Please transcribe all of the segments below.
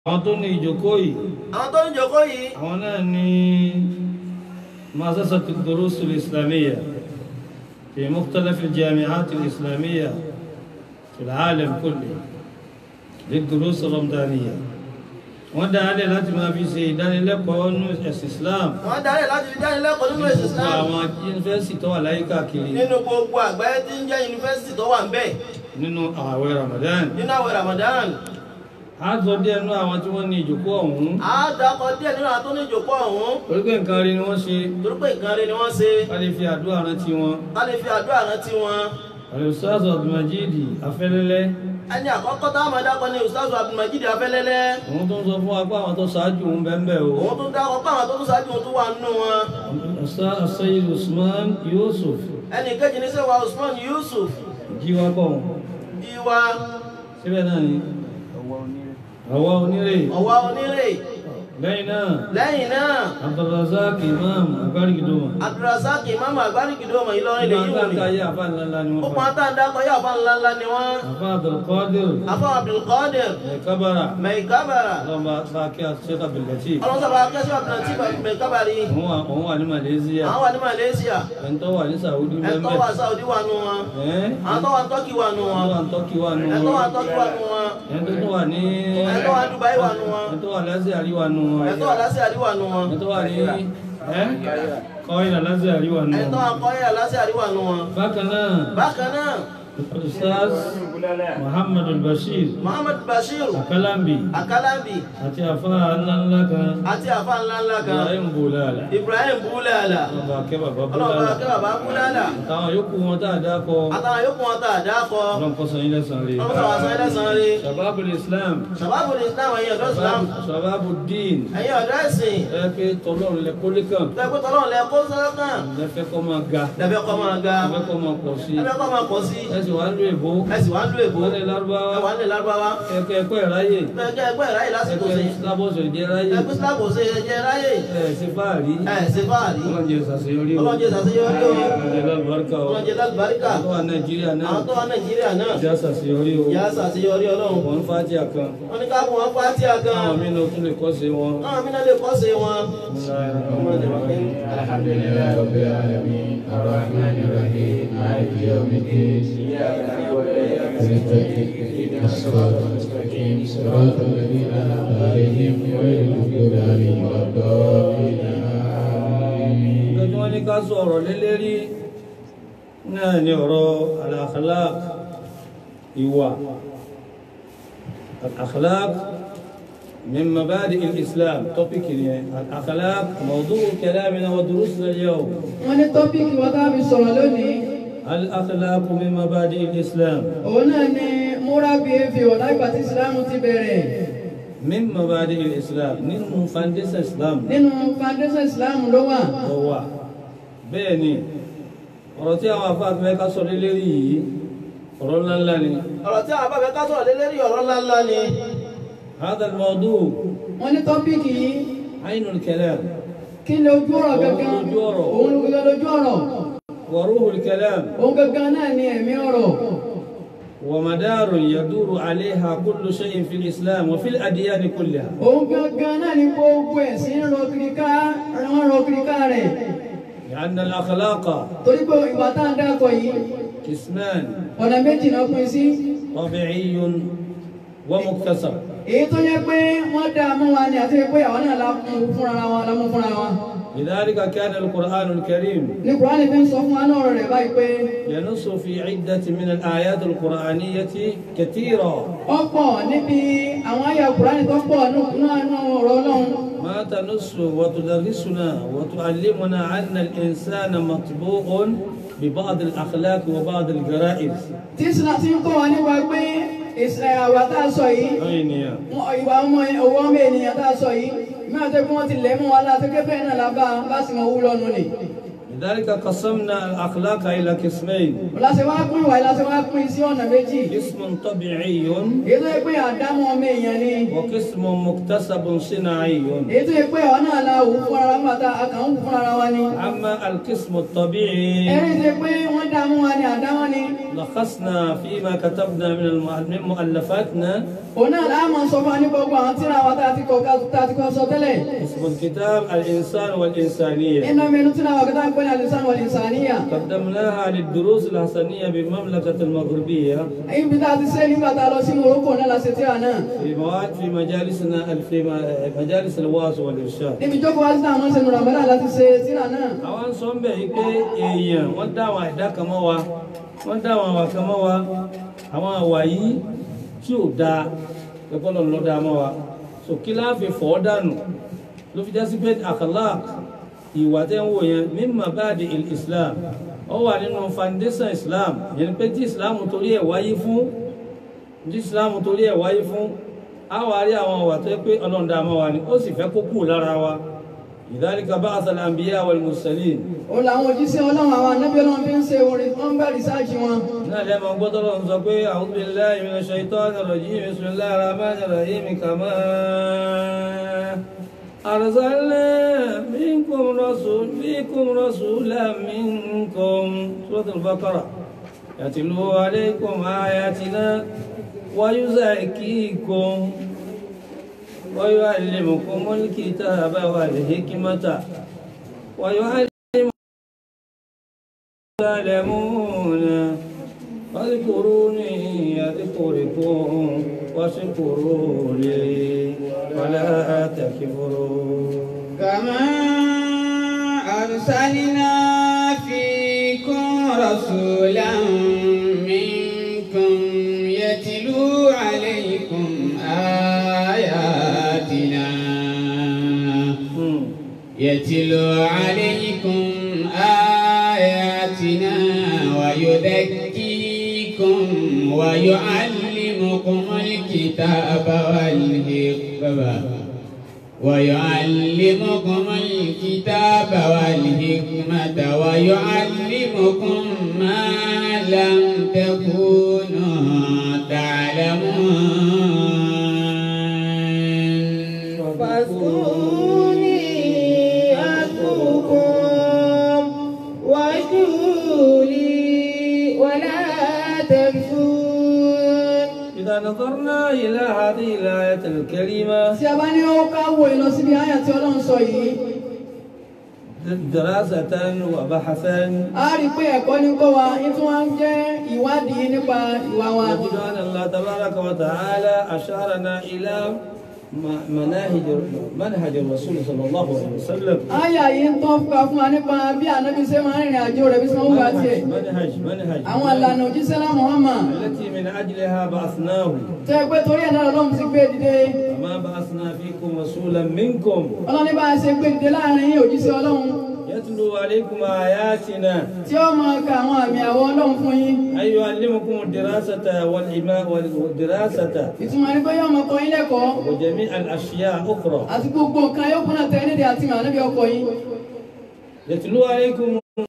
àwọn tó ní ìjókòó yìí àwọn tó ń jókòó yìí àwọn náà ní مؤسسة الدروس الإسلامية في مختلف الجامعات الإسلامية في العالم كله للدروس الرمضانية wọ́n dá alẹ́ láti máa fi ṣe ìdánilẹ́kọ̀ọ́ nínú ẹ̀sìn Islam wọ́n darí láti fi dánilẹ́kọ̀ọ́ nínú ẹ̀sìn gbogbo Islam àwọn yunifásitì tó wà láyé káàkiri nínú gbogbo àgbáyé tí ń jẹ́ yunifásitì tó wà ń bẹ̀ nínú ààwẹ̀ Ramadan nínú àwẹ̀ Ramadan a sọ díẹ̀ nínú àwọn tí wọ́n ní ìjókòó ọ̀hún a dákọ̀ díẹ̀ nínú àwọn tó ní ìjókòó ọ̀hún torí pé nǹkan rí ni wọ́n ṣe torí pé nǹkan rẹ̀ ni wọ́n ṣe ká lè fi àdúrà rántí wọn ká lè fi àdúrà rántí wọn Al-Ustaz Abdulmajid Afẹ́lẹ́lẹ́ ẹni àkọ́kọ́ tá a máa dákọ̀ ní Ustaz Abdulmajid Afẹ́lẹ́lẹ́ òun tó ń sọ fún wa pé àwọn tó ṣáájú òun bẹ́ẹ̀ bẹ́ẹ̀ o òun tó dákọ̀ pé àwọn tó tún ṣáájú òun tó wà nínú wọn Ustaz Sayyid Usman Yusuf ẹnì kejì ní sẹ́wà Usman Yusuf jíwá kọ́ wọn ìwà síbẹ̀ náà ni àwa onírè ọ̀wá onírè lẹ́yìn náà lẹ́yìn náà Abdulrazak Imam Agbárigidoma Abdulrasaq imam agbárígidọ́mọ Ìlọrin lè wọ́n yí bá wòlé ká yé àfa ńláńlá ni ó wọ́n pọn fa ata ń dákọ̀ yá àfa ńlá ńlá ni wọ́n àfa Abdulkadir àfa Abdulkadir Kabara mẹ̀kábàrà lọ́ba bá kí a ṣe Abdulatif ọlọ́sọ̀bà akẹ́sọ̀ Abdulatif mẹ̀kábàrì òun wà òun wà ní Malaysia àwọn wà ní Malaysia ẹ̀ńtọ́ wà ní Saudi ẹ̀tọ́ bẹ́ẹ̀ wà Saudi wà nù wọn ẹ́ àwọn tó wà Turkey wà nù wọn ẹ̀ńtọ́ wà ní Turkey wà nù ẹ̀tọ́ wà wọn Turkey wà nù wọn ẹ̀ńtọ́ tó wà ní ẹ̀tọ́ wà Dubai wà nù wọn ẹ̀ńtọ́ wà lásìá rí wà nù wọn ẹ̀tọ́ wà lásìá rí wà nù wọn ẹ̀ńtọ́ wà ní ẹ́ kọ́ìlà lásìá rí wà nù ẹ̀tọ́ wọn wà kọ́yà lásìá rí wà nù wọn bákan náà bákan náà Ustaz Muhammad al-Bashir Muhammad Bashir Akalambi Akalambi àti àfa ńláńlá kan àti àfa ńlá ńlá kan Ibrahim Bulala Ibrahim Bulala ọba akẹ́ bàbá ọlọ́ba Bulala akẹ́ bàbá Bulala àtàwọn yòókù wọn tá a dá kọ àtàwọn yòókù wọn tá a dá kọ ọlọ́run kọ́ sọyìn lẹ́sàn-án rí ọlọ́sọ̀ wà sọ́yìn lẹ́sàn-án rí Shababul Islam sàbábù ní Islam ẹ̀yin ọ̀dọ́ Islam Shababul Din ẹ̀yin ọ̀dọ́ ẹ̀sìn ẹ pé tọlọ́run lẹ kólé kan tẹ́gbẹ́ tọ́lọ́run lẹ kó sọ́kàn lẹ́fẹ́ kọ́ máa ga lẹ́fẹ́ kọ́ máa ga lẹ́fẹ́ kọ́ máa pọ̀ sí lẹ́fẹ́ kọ́ máa pọ̀ sí ẹ sì wá ń lo èbó ẹ̀sìn wá ń lo èbó wọ́n lè lárúbáwá ẹ̀wà ń lè lárúbáwá ẹ̀kẹ́ ẹ̀kọ́ ẹ̀ ráyè ẹ̀kẹ́ ẹgbẹ́ ìráyè lásìkò sí ẹ̀kẹ́ lábọ̀sọ̀ ìjẹ́ ráyè ẹ̀kú Islam kò ṣe ẹ̀jẹ̀ ráyè ẹ̀ ṣe fáàrí ẹ̀ ṣe fáàrí ọlọ́run jẹ́ ṣàṣeyọrí o ọlọ́jẹ́ ṣàṣeyọrí o ọlọ́run jẹ́ lálùbáríkà o ọlọ́jẹ́ lálùbáríkà àwọn tó wà Nàìjíríà náà àwọn tó wà Nàìjíríà náà jẹ́ ṣàṣeyọrí o yà á ṣàṣeyọrí ọlọ́run wọ́n fàájì àkan wọ́n ní ká fún wọn pátí àgàn àwọn mí ló tún lè kọ́ sí wọn. káwọn mìíràn lè kọ́ sí wọn. الحمد لله رب العالمين الرحمن الرحيم مالك يوم الدين إياك نعبد وإياك نستعين اهدنا الصراط المستقيم صراط الذين أنعمت عليهم غير المغضوب عليهم ولا الضالين آمين nǹkan tí wọ́n ní ká sọ ọ̀rọ̀ lélẹ́rí náà ni ọ̀rọ̀ al-akhlaq ìwà al-akhlaq min mabadi' al-islam tọ́pìkì ni al-akhlaq mawdu' kalamina wa durusina al-yawm wọ́n ní tọ́píìkì wa tá a fi sọ̀rọ̀ lónìí al-akhlaq min mabadi' al-islam òun náà ni moral behaviour láìpẹ́ tí islam ti bẹ̀rẹ̀ min mabadi' al-islam nínú foundation islam nínú foundation islam ló wà ló wà bẹ́ẹ̀ ni ọ̀rọ̀ tí àwọn afáàfẹ́ ká sọ lélẹ́rí yìí ọ̀rọ̀ ńláńlá ni ọ̀rọ̀ tí àwọn abáfẹ́ ká sọ̀rọ̀ lé lérí ọ̀rọ̀ ńláńlá ni. هذا الموضوع wọ́n ní tọ́píìkì yìí عين الكلام kí ni ojú ọ̀rọ̀ gangan Ojú ọ̀rọ̀. òun ló gangan lójú ọ̀rọ̀ وروح الكلام òun gangan náà ni ẹ̀mí ọ̀rọ̀ ومدار يدور عليها كل شيء في الإسلام وفي الأديان كلها òun gangan náà ni gbogbo ẹ̀sìn rọ kiri ká wọ́n rọ kiri ká rẹ̀ لأن الأخلاق torí pé ìwà tá à ń dákọ̀ yìí قسمان ọ̀nà méjì náà pín sí طبيعي ومكتسب èyí tó yẹ pé wọ́n dá a mú wa ni àti pé àwọn náà la mú fúnra wa la mú fúnra wa لذلك كان القرآن الكريم ní kùránì fi ń sọ fún wa náà ọ̀rọ̀ rẹ̀ báyìí pé ينص في عدة من الآيات القرآنية كثيرة ọ̀pọ̀ níbi àwọn àyà kùránì tó pọ̀ náà nù ọ̀rọ̀ ọlọ́run ما تنص وتدرسنا وتعلمنا أن الإنسان مطبوع ببعض الأخلاق وبعض الجرائز tí sinna ti ń kọ́ wa nípa pé ìsìn àwà tá a sọ yìí أين wọn- ìwà ọmọ owó ọmọ ènìyàn tá a sọ yìí mẹ́rin tó kí wọ́n ti lẹ̀ mọ́ wa láti pé bẹ́ẹ̀ náà la bá bá sì mọ wúlọ́ nù ni. لذلك قسمنا الأخلاق إلى قسمين láti wá pín ìwà láti wá pín sí ọ̀nà méjì قسم طبيعي èyí tó yẹ pé àdámọ́ ọmọ èèyàn ni وقسم مكتسب صناعي èyí tó yẹ pé àwọn náà la wù fún ara wa tá a kàn ń wù fún ara wa ni. أما القسم الطبيعي ẹ̀rí tó yẹ pé wọ́n dá mú wa ni àdámọ́ ni. لخصنا فيما كتبنا من الم- من مؤلفاتنا òun náà láà máa sọ fún wa ní gbogbo àwọn tíra wa tá a ti kọ tá a ti kọ sọ tẹ́lẹ̀ اسم الكتاب الإنسان والإنسانية nínú mẹ́nu tíra wa kátà ń pè ní alisan wal insaniya قدمناها للدروس الحسنية بالمملكة المغربية ibi tá a ti ṣe nígbà tá a lọ sí Morocco náà la ṣe tíra náà في مواد في مجالسنا في مجالس الوعظ والإرشاد níbi jókòó wá sí àwọn ṣe nù ramadan láti ṣe tíra náà àwọn sọ ń bẹ̀ yí pé èèyàn wọ́n dá àwọn àìdá kan mọ́ wa wọ́n dá àwọn àwà kan mọ́ wa àwọn àwà yìí tí ò dáa ẹgbọ́n lọ dá mọ́ wa so kí láàfin fọ́ dànù ló fi já sí pé akhlaq ìwà tẹ́ ń wò yẹn mimma ba'di il-islam ó wà nínú foundation islam yẹn ni pé tí islam torí ẹ̀ wáyé fún tí islam torí ẹ̀ wáyé fún á wà rí àwọn àwà tó yẹ pé ọlọ́run dá mọ́ wa ni ó sì fẹ́ kó kù lára wa lidhalika ba'atha al-anbiya wal-mursalin òun làwọn òjíṣẹ́ ọlọ́run àwọn anábì ọlọ́run fi ń ṣe orin wọ́n ń bá rìsáàjì wọn náà lẹ́mọ̀ gbọ́dọ̀ lọ sọ pé a'udhu billahi minash shaitanir rajim bismillahir rahmanir rahim kama arsalna minkum rasul fikum rasulan minkum suratul baqara yatlu alaykum ayatina wa yuzakkikum wa yu'allimukumul kitaba wal hikmata wa yu'allimukum تعلمون فاذكروني يذكركم واشكروا لي ولا تكفرون كما أرسلنا فيكم رسولا منكم يتلو عليكم آياتنا يتلو عليكم آياتنا ويذكيكم ويعلمكم الكتاب والحكمة ويعلمكم الكتاب والحكمة ويعلمكم ما لم تكونوا تعلمون فاذكروني أذكركم واشكروا لي ولا تكفرون إذا نظرنا إلى هذه الآية الكريمة tí a bá ní ó ká wo ìlọ síbi àyà tí ọlọ́run sọ yìí دراسة وبحثا a rí i pé ẹ̀kọ́ ní kọ́ wa ní tí wọ́n ń jẹ́ ìwádìí nípa ìwà wa نجد أن الله تبارك وتعالى أشارنا إلى م- مناهج منهج الرسول صلى الله عليه وسلم àyà yìí ń tán fúnra fún wa nípa bí ànábi ṣe máa ń rìnrìn àjò rẹ̀ bí sọ wúwa tiẹ̀ منهج منهج àwọn ìlànà òjíṣẹ́ lá Muhammad التي من أجلها بعثناه tẹ́ ẹ pé torí ẹ̀ náà ọlọ́run ti gbé dìde وما بعثنا فيكم رسولا منكم ọlọ́run ní bá a ṣe gbé dìde láàrin yín òjíṣẹ́ ọlọ́run يتلو عليكم آياتنا tí ó máa ka àwọn àmì àwọ̀ ọlọ́run fún yín أي يعلمكم الدراسة والإماء والدراسة ìtumọ̀ ní pé yóò máa kọ́ yín lẹ́kọ̀ọ́ وجميع الأشياء أخرى àti gbogbo nǹkan yóò kúnná tẹ́ nídìí àti màá níbi ọkọ̀ yín يتلو عليكم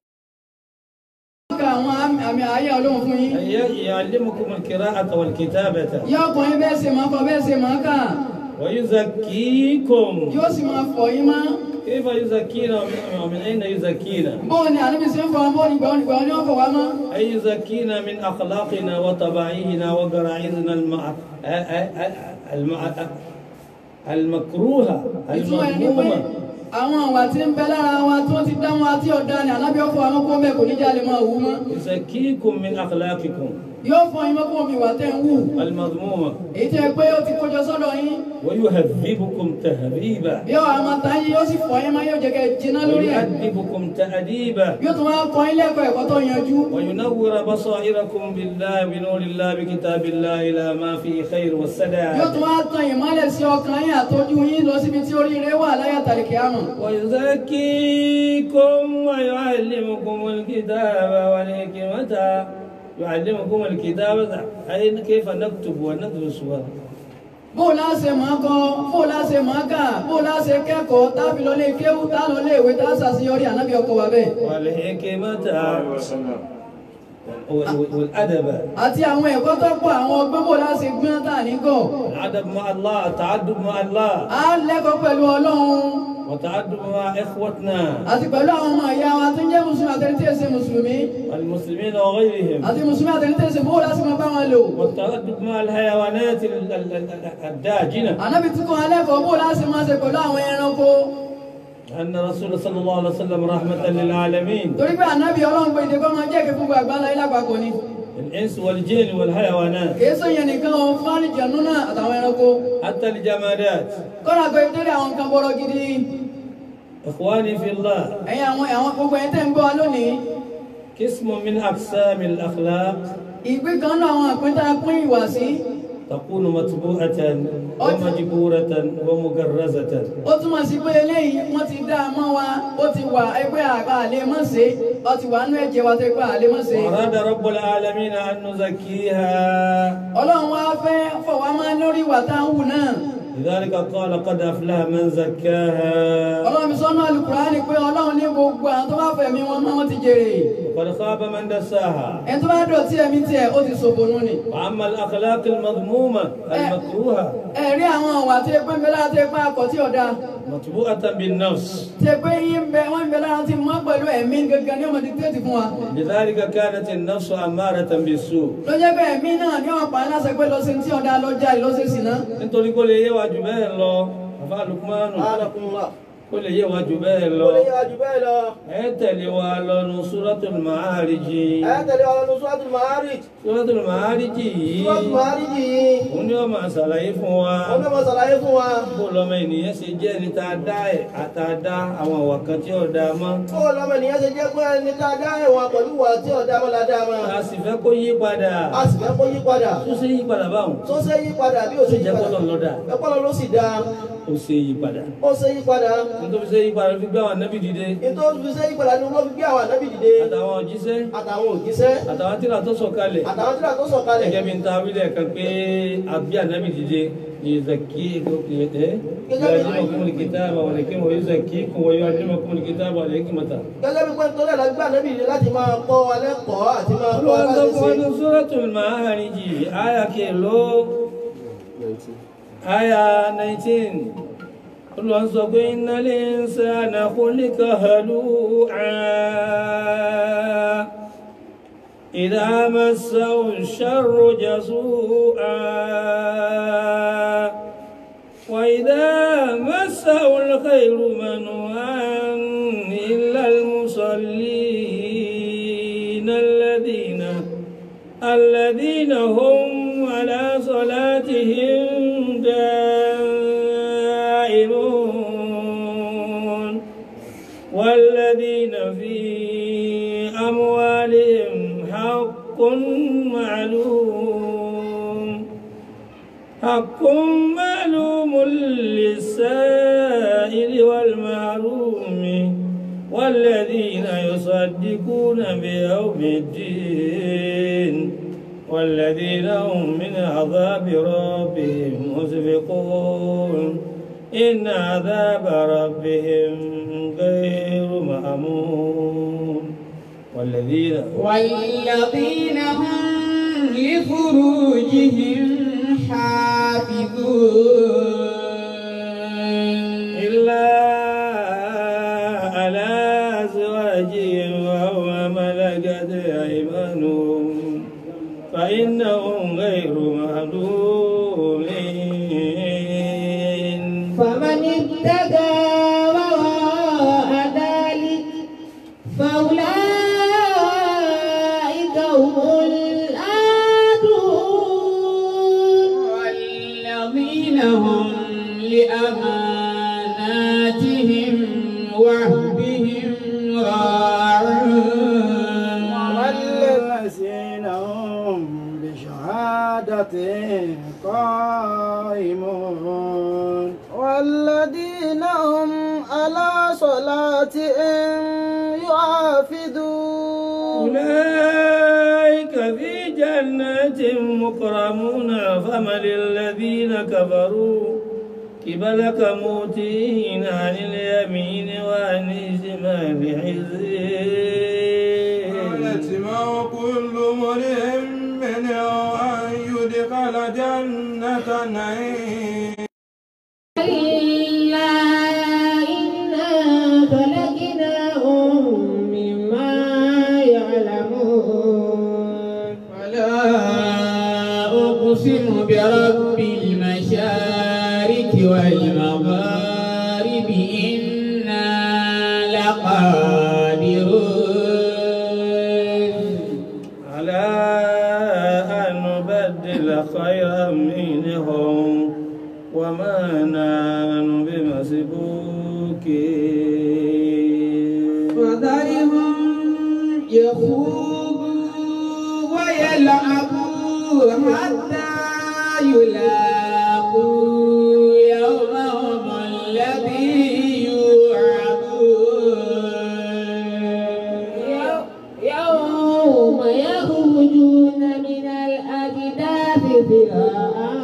ka àwọn àmì- àmì àyè ọlọ́run fún yín أي يعلمكم القراءة والكتابة yóò kọ́ yín bẹ́ẹ̀ ṣe máa kọ́ bẹ́ẹ̀ ṣe máa kà ويزكيكم yóò sì máa fọ̀ yín mọ́ كيف يزكينا ومن- ومن أين يزكينا bóun ni àníbi ṣe ń fọ bóun ni gbọ́n ni gbọ́n ni wọ́n fọ̀ wá mọ́ أي يزكينا من أخلاقنا وطبائعنا وغرائزنا المع... المع... المكروهة ìtumọ̀ ẹ̀ ní pé المذمومة àwọn àwà tí ń bẹ lára wa tí wọ́n ti dá wọn àti ọ̀dà ni àlábí ọ̀fọ̀ àwọn kó bẹ́ẹ̀ kò ní jáde máa wú mọ́ يزكيكم من أخلاقكم yóò fọ yín mọ́ kó omi ìwà tẹ́ ń wù المذمومة èyí tẹ́ pé ó ti kójọ sọ́dọ̀ yín ويهذبكم تهذيبا yóò àmọ́ tá yín yóò sì fọ yín mọ́ yóò jẹ́ kẹ́ jiná lórí ẹ̀ ويؤدبكم تأديبا yóò tún wá kọ́ yín lẹ́kọ̀ọ́ ẹ̀kọ́ tó yanjú وينور بصائركم بالله بنور الله بكتاب الله إلى ما فيه خير yóò والسداد tún wá tan ìmọ́lẹ̀ sí ọkàn yín àtọ́jú yín lọ síbi tí oríire wà láyà tàlìkì àmọ́ ويزكيكم ويعلمكم الكتاب والحكمة يعلمكم الكتاب أي كيف نكتب وندرس bó o láṣẹ máa kọ bó o láṣẹ máa kà bó o láṣẹ kẹ́kọ̀ọ́ tábì lọ lé kéwú tá lọ lé ìwé tá ṣàṣeyọrí ànábì ọkọ wa bẹ́ẹ̀ والحكمة والأدب àti àwọn ẹ̀kọ́ tó pọ̀ àwọn ọgbọ́n bò láti gbọ́n tà ní gọ̀ الأدب مع الله التعدد مع الله á lẹ́kọ̀ọ́ pẹ̀lú ọlọ́run والتعدد مع إخوتنا àti pẹ̀lú àwọn ọmọ ìyá wa tó ń jẹ́ mùsùlùmí àtẹni tí èsè mùsùlùmí المسلمين وغيرهم àti mùsùlùmí àtẹni tí èsè bó láti máa bá wọn lò والتعدد مع الحيوانات ال- ال- ال- الداجنة ànábì tí kò alẹ́kọ̀ọ́ bó láti máa ṣe pẹ̀lú àwọn ẹranko أن الرسول صلى الله عليه وسلم رحمة للعالمين torí pé ànábì ọlọ́run pé ìdẹ́kọ́ máa jẹ́ kí gbogbo àgbáńlá ilé àpapọ̀ ni الإنس والجن والحيوانات kìí sọ yẹn nìkan o fúnni jẹ̀nu náà àtàwọn ẹranko حتى الجمادات kọ́nà pé torí àwọn nǹkan bọ́rọ̀ gidi إخواني في الله ẹ̀yin àwọn àwọn gbogbo ẹ̀yin tẹ́ ń gbọ́ wa lónìí قسم من أقسام الأخلاق ìgbé kan náà àwọn àpíntà pín ìwà sí تكون متبوءة ومجبورة ومجرزة ó túmọ̀ sí pé eléyìí wọ́n ti dá a mọ́ wa ó ti wà ẹgbẹ́ àgbà àlè mọ́ ṣe ó ti wà nú ẹ̀jẹ̀ wa tó ẹgbẹ́ àlè mọ́ ṣe وأراد رب العالمين أن نزكيها ọlọ́run wá fẹ́ fọwọ́ máa lórí ìwà tá à ń wù náà لذلك قال قد أفلح من زكاها ọlọ́run mi sọ́nà Al-Qur'ani pé ọlọ́run ní gbogbo àwọn tó bá fẹ̀mí wọn mọ́ wọn ti jèrè وقد خاب من دساها ẹni tó bá dọ̀tí ẹ̀mí tiẹ̀ ó ti ṣòfò nù ni وأما الأخلاق المذمومة المكروهة ẹ̀rí àwọn ọ̀wà tí ẹgbẹ́ ń bẹ lára tí ẹgbẹ́ akọ̀ tí ọ̀dà مطبوعة بالنفس tí ẹgbẹ́ yín ń bẹ wọ́n ń bẹ lára tí mọ́ pẹ̀lú ẹ̀mí gẹ́gẹ́ ní ọmọdé tẹ́tì fún wa لذلك كانت النفس أمارة بالسوء ló jẹ́ pé ẹ̀mí náà ní ọ̀pá aláṣẹ pé lọ́sẹ̀ tí ọ̀dà lọ́jà lọ́sẹ̀ sí náà nítorí kó lè yé wa jù bẹ́ẹ̀ lọ àfa Lukmanu Subhanallah. kó lè yé wa jù bẹ́ẹ̀ lọ Ó lè yára jù bẹ́ẹ̀ lọ. ẹ tẹ̀lé wa lọ́nu Suratul Ma'arij Ẹ tẹ̀lé wa lọ́nu Suratul Ma'arij. Suratul Ma'arij yìí Suratul Ma'arij yìí. òun ni wọ́n máa ṣàlàyé fún wa Ó fẹ́ máa ṣàlàyé fún wa. bó lọ́mọ ènìyàn ṣe jẹ́ ní ta dá ẹ̀ àtàdá àwọn àwà kan tí ó dáa mọ́ Ó lọ́mọ ènìyàn ṣe jẹ́ pé ẹni tá a dá ẹ̀wọ̀n pẹ̀lú wà tí ọ̀dà mọ́ la dá mọ́. a sì fẹ́ kó yí padà A sì fẹ́ kó yí padà. tó ṣe yí padà báwọn Tó ṣe yí padà bí ó ó ṣe sì yí jẹ́ padà. kọ́lọ̀ lọ́dà Ẹ̀pọ̀ lọ ló sì dá. ó ṣe yí padà Ó ṣe yí padà. nítorí ṣe yí padà fi gbé àwọn ànábì dìde Nítorí fi ṣe yí padà ni wọ́n fi gbé àwọn ànábì dìde. àtàwọn òjíṣẹ́ Àtàwọn òjíṣẹ́. àtàwọn tíra tó sọ̀kalẹ̀ Àtàwọn tíra tó sọ̀kalẹ̀. gẹ́gẹ́ bí n ta wílẹ̀ kan pé àbí ànábì dìde ìzàkí ẹ̀ yàjímọ̀kúnmù kìtàbà wà lẹ́kí wọ́n yóò kún wọ́n yóò ajímọ̀kúnmù kìtàbà wà lẹ́kí mọ̀ta. Gẹ́gẹ́ bí pé nítorí ẹ̀ la gbé ànábì dìde láti máa kọ́ wa lẹ́kọ̀ọ́ àti máa kọ́ wa olùwà bá sọ ṣe fún ṣe. ọdún Suratul Ma'arij àyà kèló àyà 19 olùwà sọ pé innal insana khuliqa halu'a idha massahu ash-sharru jazu'a وإذا مسه الخير منوعا إلا المصلين الذين الذين هم على صلاتهم دائمون والذين في أموالهم حق معلوم حق معلوم للسائل والمحروم والذين يصدقون بيوم الدين والذين هم من عذاب ربهم مشفقون إن عذاب ربهم غير مأمون والذين والذين هم لفروجهم حافظون إلا على أزواجهم أو ما ملكت أيمانهم فإنهم غير مهدومين فمن ابتدى وراء ذلك فأولئك هم العادون والذين هم لأماناتهم وعهدهم راعون والذين هم بشهادة قائمون والذين هم على صلاتهم يحافظون أولئك في جنات مكرمون فمن الذين كفروا قبلك موتين عن اليمين وعن الشمال حزين يتمع كل امرئ منهم أن يدخل جنة نعيم كلا إنا خلقناهم مما يعلمون فلا أقسم برب المشارق والمغارب إنا لقادرون على أن نبدل خيرا منهم وما نحن بمسبوكين فذرهم يخوضوا ويلعبوا حتى يلاقوا يومهم الذي يوعدون يوم يخرجون من الأجداث سراعا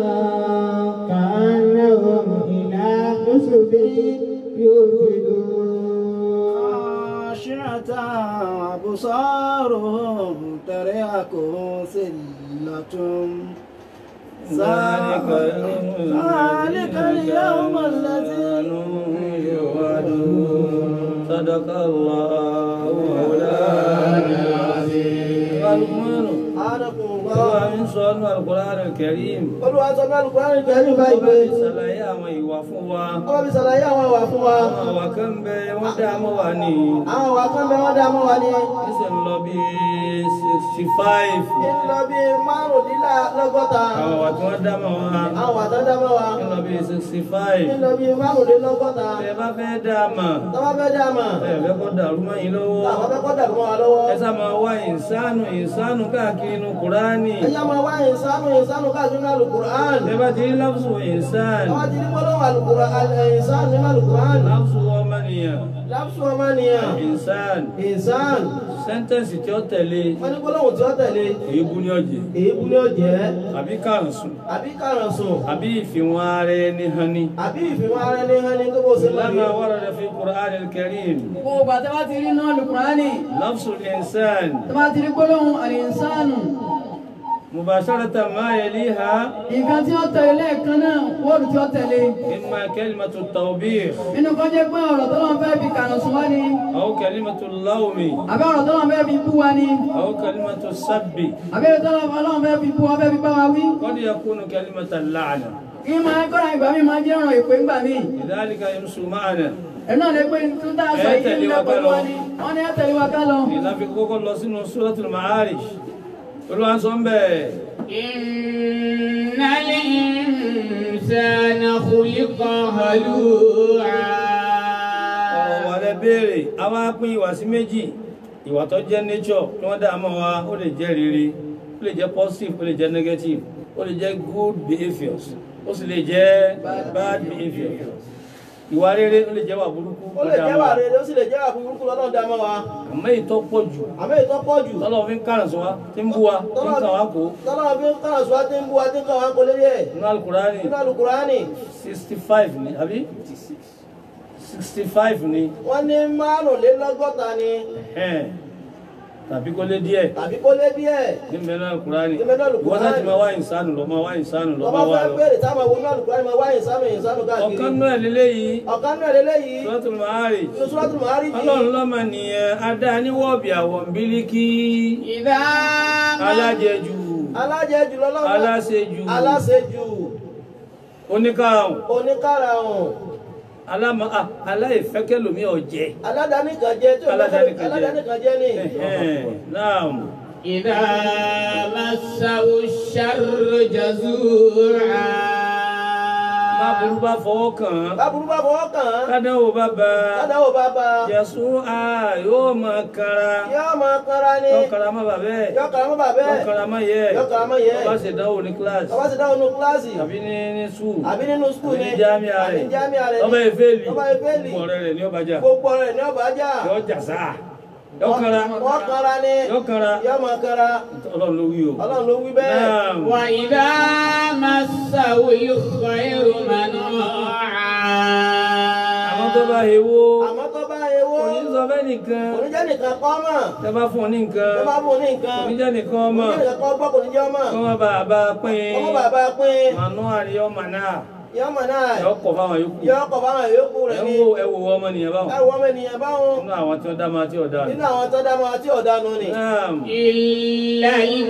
كأنهم إلى نصب يوفدون خاشعة أبصارهم ترهقهم ذلة ذلك ذلك اليوم الذي يوعدون صدق الله مولانا العظيم àádọ́kùn Olúwa ń sọ ọ́nà Al-Qur'an Al-Karim. olúwa sọ náà lùkúránì kẹrin Ó báyìí bá pé fi ṣàlàyé àwọn ìwà fún wa. ọba fi ṣàlàyé àwọn ìwà fún wa Àwọn àwà kan bẹ wọ́n dá mọ́ wa ní. àwọn ìwà kan bẹ wọ́n dá mọ́ wa ní Ó sì ń lọ bí sixty five. ń lọ bí márùndínlọ́gọ́ta Àwọn àwà tí wọ́n dá mọ́ wa. àwọn àtọ́ dá mọ́ wa Ń lọ bí sixty five. ń lọ bí márùndínlọ́gọ́ta Ẹ bá fẹ́ dá a mọ̀. tọ́wọ́ fẹ́ dá mọ̀ Ẹ fẹ́ kó dàrú mọ́ yín lọ́wọ́. àwọn fẹ́ kọ́ dàrú mọ́ wa lọ́wọ́ Ẹ sá máa wá ìsánù ìsánù káàkiri inú Kùránì. ẹ̀yà máa wá ìsánú ìsánú káàkiri náà lùkùrán Ẹ bá ti rí láfùsù ìsánù. àwọn ti ní gbọ́dọ̀ lùkùrán ìsánú nínú lùkùrán Láfùsù ọmọnìyàn. lápsù ọmọnìyàn Ìsánù. ìsán Sẹ́ńtẹ̀nsì tí ó tẹ̀lé. wọ́n ní gbọ́dọ̀ tí ó tẹ̀lé Èébú ní ọ̀jẹ̀. èébú ni ó jẹ́ Àbí kàrùnsùn. àbí kàrànsùn àbí ìfìwọ̀n ara ẹni hàn ní. àbí ìfìmọ̀ ara ẹni hàn ní gbogbo sí لما ورد في القرآن الكريم gbogbo ìgbà tí wọ́n ti rí náà lùkùránì لفظ الإنسان tí wọ́n ti rí gbólóhùn àlìsánù مباشرة ما يليها nǹkan tí ó tẹ̀lé lẹ́ẹ̀kan náà wọ́ọ̀dù tí ó tẹ̀lé إما كلمة التوبيخ nínú kan jẹ́ pé ọ̀rọ̀ tó lọ́n fẹ́ fi kàrànsùn wá ni أو كلمة اللوم àbí ọ̀rọ̀ tó lọ́n fẹ́ fi bú wa ni أو كلمة السب àbí ọ̀rọ̀ tó lọ́n fẹ́ fi bú wa fẹ́ fi bá wa wí قد يكون كلمة اللعنة kí máa kọ́ra ìgbà mi máa jẹ́ ọ̀rọ̀ ìpè ńgbà míì لذلك يمشي معنا ẹ̀ náà lè pé tó dáa sọ Ẹ yìí tẹ̀lé ń wa dá pẹ̀lú ká lọ. wa ni wọ́n ní ẹ tẹ̀lé wa ká lọ. إذا في كوكو الله سنة سورة المعارج قلوا عن صنبه إن الإنسان خلق هلوعا ọ̀rọ̀ wà lẹ béèrè a wá pín ìwà sí méjì ìwà tó jẹ́ nature tí wọ́n dá mọ́ wa ó lè jẹ́ rere ó lè jẹ́ positive ó lè jẹ́ negative ó lè jẹ́ good behaviours ó sì lè jẹ́ bad behaviours ìwà rere ó lè jẹ́ wà burúkú ó lè jẹ́ wà rere ó sì lè jẹ́ wà burúkú lọ́dọ̀ dá mọ́ wa àmọ́ èyí tó pọ̀ jù àmọ́ èyí tó pọ̀ jù tọ́lọ́ fi ń kàràn sí wa tí ń bú wa tí ń kàn wá kó tọ́lọ́ fi ń kàrà sùn àti ń bú wa tí ń kàn wá kó lérí ẹ̀ nínú alukurani nínú àlùkùránì sixty five ni àbí sixty five ni wọ́n ní márùnlélọ́gọ́ta ni ẹ̀hẹ́n, tàbí kó lé díẹ̀. tàbí kó lé díẹ̀ ní mẹ́rin alukurani Ní mẹ́rin Al-Qur'ani. wọ́n láti máa wá ìsánù lọ máa wá ìsánù lọ ọba máa wá fẹ́ lọ. béèrè táwọn àwọn onímọ̀ àlùkùránì máa wá ìsánú ìsánú káàkiri ọ̀kan náà lélẹ́yìí ọ̀kan náà lélẹ́yìí Suratul Ma'arij nínú Suratul Ma'arij ọlọ́run lọ́mọ nìyẹn adá níwọ̀bì àwọ̀ bílíkì إذا ما alájẹjù alájẹjù lọ́lọ́run aláṣejù aláṣejù oníkàrùn oníkàràhùn aláma ah, aláìfẹ́kẹ́lòmí ọ̀jẹ̀ aládàáníkan jẹ́ tí ó Aládàáníkan jẹ́. aládàáníkan jẹ́ ní Ẹ̀hẹ́n, naam إذا مسه الشر جزوعا bá burú bá fọwọ́ kàn án báburú bá fọwọ́ kàn án kádánwò bá bá a ládàáwò bá bá a jẹ̀sùn a yóò máa kanra yóò máa kanra ní yóò kanra má bàbá ẹ̀ yóò kàrà mọ́ bàbá yóò ẹ̀ kanra má yẹ yóò kàrà mọ́ yẹ ọba ṣèdánwò ní kíláàsì ọba ti dáhùn ní kíláàsì àbí ní ní sùúrù àbí nínú skul àbí ní ní jámíà àbí rẹ̀ ní jámíà rẹ̀ ọba ní ìfẹ́lì ọba ìfẹ́lì gbogbo ọ̀rẹ́ rẹ̀ ní ọba jà gbogbo rẹ̀ ní ọba jà yọ jà sáà yọ kanra wọ́n kanra ní yọ kanra yóò máa kanra ọlọ́run ló wí o. ọlọ́run ló wí bẹ́ẹ̀ Naam. وإذا مسه الخير منوعا àwọn tó bá hewó àmọ́ tó bá ewó kò ní sọ fẹ́ nìkan kò ní jẹ́ nìkan kọ́ mọ̀ tẹ bá fún un ní nǹkan ẹ bá bùn ní nǹkan kò ní jẹ́ nìkan kò ọmọ ní jẹ́ nìkan kọ́ gbọ́ kò ní jẹ́ ọmọ kí wọ́n bá a bá a pín ọmọ bàbá pín mànú àríyá ọmọ náà yọmọ náà yọ kọ̀ fáwọn yòókù yọ ọkọ̀ báwọn yòókù ẹ rẹ̀ ń ní wo ẹ wo ọmọ nìyẹn báwọn ẹwọ ọmọ ènìyàn báwọn nínú àwọn tí wọ́n dá máa tí ọ̀dà nínú àwọn tó dá máa tí ọ̀dánù ni náà إلا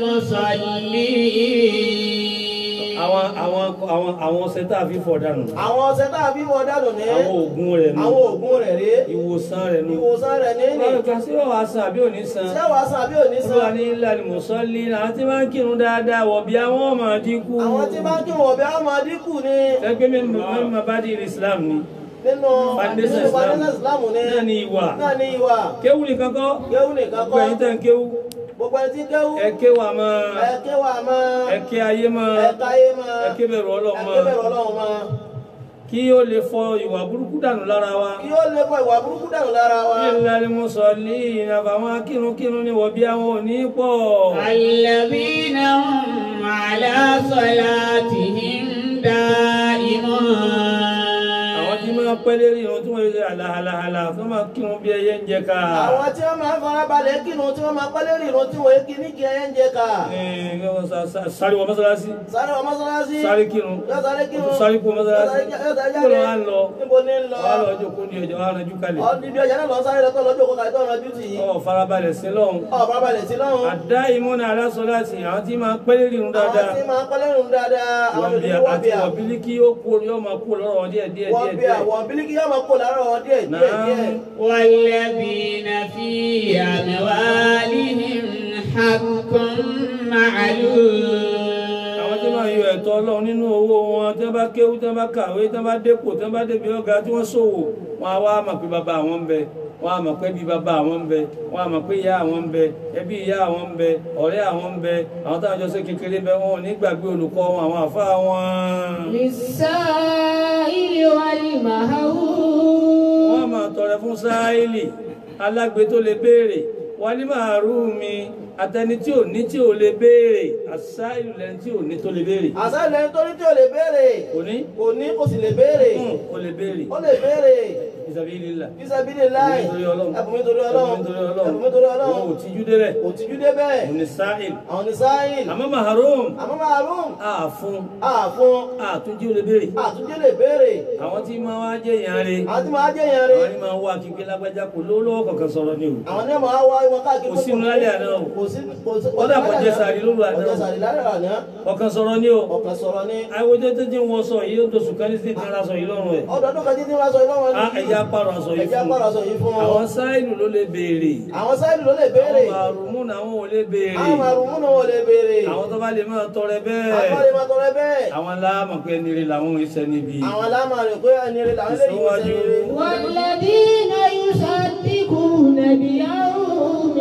المصلين àwọn àwọn àwọn àwọn ọṣẹ tá a fi fọ̀ dànù àwọn ọ̀sẹ̀ tá a fi wọ́n dánù ní àwọn oògùn rẹ̀ nù àwọn oògùn rẹ̀ rí ìwòsàn rẹ̀ nù ìwòsàn rẹ̀ ní ní Ọlọ́run kan sí ọ̀wá san àbí òní san ṣé wàá san àbí òní olúwa san ní ilé àlùmọ̀sọ́lì àwọn tí wọ́n ń kírun dáadáa wọ̀ bí àwọn ọmọ dínkù àwọn tí bá ń kí wọn bí àwọn máa dínkù ní ẹgbẹ́ mi máa bá di Islam ni nínú Foundation nínú Islam. foundation Islam ní náà ni ìwà náà ní ìwà kéwù nìkan kọ́ kéwù nìkan gbogbo kọ́ ẹ̀yin tẹ̀ ń kéwù gbogbo ẹni tí kéwù ẹ kéwù àmọ́ ẹ kéwà máa ẹ ké ayé mọ́ ẹ káyé máa ẹ ké bẹ̀rù Ọlọ́run ẹ mọ́ ké bẹ̀rù Ọlọ́run máa kí ó lè fọ ìwà burúkú dànù lára wa kí ó lè fọ ìwà burúkú dànù lára wa ilé àlùmọ̀sọ́lì àbàwọn akírunkírun ni wọ̀ bí àwọn òní pọ̀ الذين هم على صلاتهم دائمون àwọn tí máa pẹ́ lérí irun tí wọ́n lè ṣe àlàhàlàhàlà tó máa kírun bí ẹyẹ ń jẹ ká àwọn tí wọ́n máa ń fara balẹ̀ kírun tí wọ́n máa pẹ́ lérí irun tí wọ́n kí ní kí ẹyẹ ń jẹ ká Ẹ̀, kí wọ́n sá- sá- sáré wọ mọ́sálásí sáré wọ mọ́sálásí sáré kírun yóò sáré ó kírun tún sáré kú mọ́sálásí yóò sáré kó lọ wá ń lọ níbo ní ń lọ wá lọ ọjọ́ kó ní ọjọ́ wá ránjú kalẹ̀ ọdún ọjà náà lọ sáré lọ́tọ̀ lọ́jọ́ kó kàlẹ́ tó ọ̀nà ojú tì í ọ̀ farabalẹ̀ sí lọ́hùn ọ̀ fara balẹ̀ sí lọ́hùn àdá ìmúna aláṣọ láti àwọn tí máa pẹ́ lérí irun àwọn dáadáa tí máa pẹ́ lérí irun dáadáa àwọn wọ́n bí olùdíje wọ́n àti bí à wọ̀bílí kí ó kú yóò máa kú lọ́rọ̀ wọn díẹ̀ díẹ̀ wọ́n díẹ̀ bí à díẹ̀ wọ́n bílíkì yóò máa kó lára wọn díẹ̀ díẹ̀ díẹ̀ náà والذين في أموالهم حق معلوم àwọn tí máa yọ ẹ̀tọ́ ọlọ́run nínú owó wọn tí wọ́n bá kéwú tí wọ́n bá kàwé tí wọ́n bá dépò tí wọ́n bá débi ọ̀gá tí wọ́n ṣòwò wọn á wá mọ̀ pé bàbá àwọn ń bẹ wọn á mọ̀ pé bí bàbá àwọn ń bẹ wọn á mọ̀ pé ìyá àwọn ń bẹ ẹbí ìyá àwọn ń bẹ ọ̀rẹ́ àwọn ń bẹ àwọn táwọn jọ ṣe kékeré bẹ wọn ò ní gbàgbé olùkọ́ wọn àwọn àfa wọn. للسائل والمحروم wọ́n máa tọrẹ fún sáílì alágbe tó lè béèrè wálé máa rú mi àtẹni tí ò ní tí ò lè béèrè àsáìlù lẹni tí ò ní tó lè béèrè àṣà ilẹ̀ nítorí tí ò lè béèrè kò ní kò ní kò sì lè béèrè Hmm, ó lè béèrè ó lè béèrè ìsàbílélà bísàbílẹ̀ láì Ẹ̀bùn mi torí Ọlọ́run. ẹ̀bùn mi torí Ọlọ́run Ẹ̀bùn mi torí Ọlọ́run. ẹ̀bùn mi torí wọn ò Ọlọ́run tíjú débẹ̀ òtìjú débẹ̀ òun ni sáìl àwọn ní sáyìn àmọ́ maharom àmọ́ màálùm àfún àfún àtúnjí ó lè béèrè àtúnjẹ lè béèrè àwọn tí máa wá jẹ́ ìyàn rẹ̀ àwọn tí máa jẹ́ yẹn rí àwọn ni máa wá kíkẹ́ lágbájá kò lówó lọ́wọ́ kankan sọ̀rọ̀ ni o àwọn ní ọmọ wa wọn káàkiri Kò sínú lálẹ́ àná o. kò sí kò sí Ó dà kò jẹ sààrì lóru àná o. kò jẹ sààrì lálẹ́ àná ọkàn sọ̀rọ̀ ni o ọ̀kan sọ̀rọ̀ ní àwòjọ tó ti ń wọ sọ yìí ó tó sùn kan ní sí ti ra sọ yìí lọ́rùn ẹ̀ ọdọọdún kan títí wá sọ yìí lọ́wọ́ á ẹ̀yà pààrọ̀ aṣọ yìí ẹ̀jẹ̀ fún apára sọ yìí fún wọn àwọn sáìlù ló lè béèrè àwọn sáyìn ló lè béèrè àwọn màrùmú làwọn ò lè béèrè àwọn màrùmú náà wọ́n lè béèrè àwọn tó bá lè máa tọrẹ àwọn bẹ́ẹ̀ lè máa tọrẹ bẹ́ẹ̀ àwọn aláàmọ̀ pé ẹni rè làwọn ìṣẹ́ níbi àwọn aláma rẹ̀ pé ẹni rẹ̀ làwọn lè yí Ìsíwájú. sẹ́yìn والذين يصدقون بيوم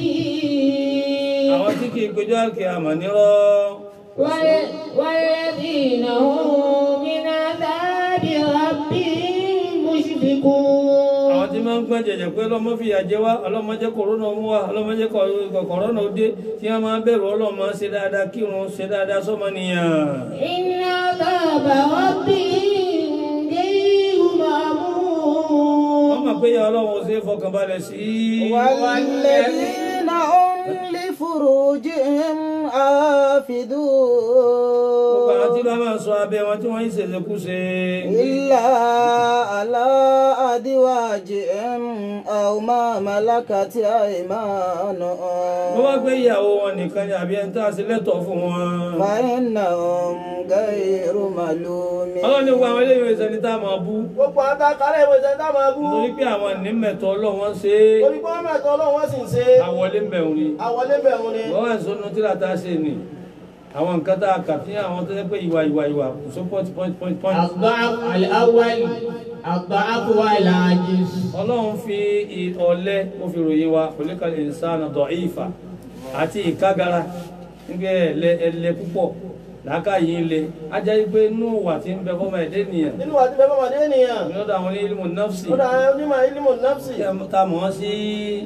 الدين àwọn tí kì í péjọ àkè àmọ̀ nírọ́ وال- والذين هم من عذاب ربهم مشفقون àwọn tí máa ń gbọ́n jẹ̀jẹ̀ pé ọlọ́mọ fi àjẹ wá ọlọ́mọ jẹ́ kòrónà mú wá ọlọ́mọ jẹ́ kọ̀- kòrónà ó dé tí wọ́n máa bẹ̀rù ọlọ́mọ ṣe dáadáa kírun ṣe dáadáa sọ́mọnìyàn إن عذاب ربهم غير wọ́n مأمون mọ̀ pé ìyá ọlọ́run ò ṣe é fọkànbalẹ̀ sí والذين هم لفروجهم gbogbo àwọn tí حافظون bá máa sọ abẹ́ wọn tí wọ́n ń ṣèṣekúṣe إلا على أزواجهم أو ما ملكت wọ́n wá أيمانهم gbé ìyàwó wọn nìkan ni àbí ẹni tá a ṣe lẹ́tọ̀ọ́ fún wọn فإنهم غير ملومين ọlọ́run ní gbogbo àwọn eléyìí ìṣẹ́ni tá a máa bú gbogbo àwọn tá a kálẹ̀ ìwé ìṣẹ́ tá a máa bú nítorí pé àwọn ìnímẹ̀tọ́ ọlọ́run wọ́n ṣe é torí pé wọ́n mẹ́tọ́ ọlọ́run wọ́n sì ń ṣe àwọlé ń bẹ̀rù ni àwọlé bẹ̀rù ni wọ́n wà ní sọ́nù tí làtà ṣe ni àwọn nǹkan tá a kà fí àwọn tó yẹ pé ìwà ìwà ìwà kò só point point point point الضعف الأول الضعف والعجز ọlọ́run fi ì- ọ̀lẹ ó fi ròyìn wa khuliqal insana da'ifa àti ìkágara nígbà ẹ̀lẹ ẹlẹ púpọ̀ làákàyè ilé ajá yìí pé inú wà tí ń bẹ fọmọ ẹ̀dẹ́ nìyẹn nínú àti bẹ́ẹ̀ bá wà ní ènìyàn lọ́dọ̀ àwọn ní ilmu nafsi ó dà àwọn onímọ̀ ilmu nafsi tá a mọ̀ ọ́ sí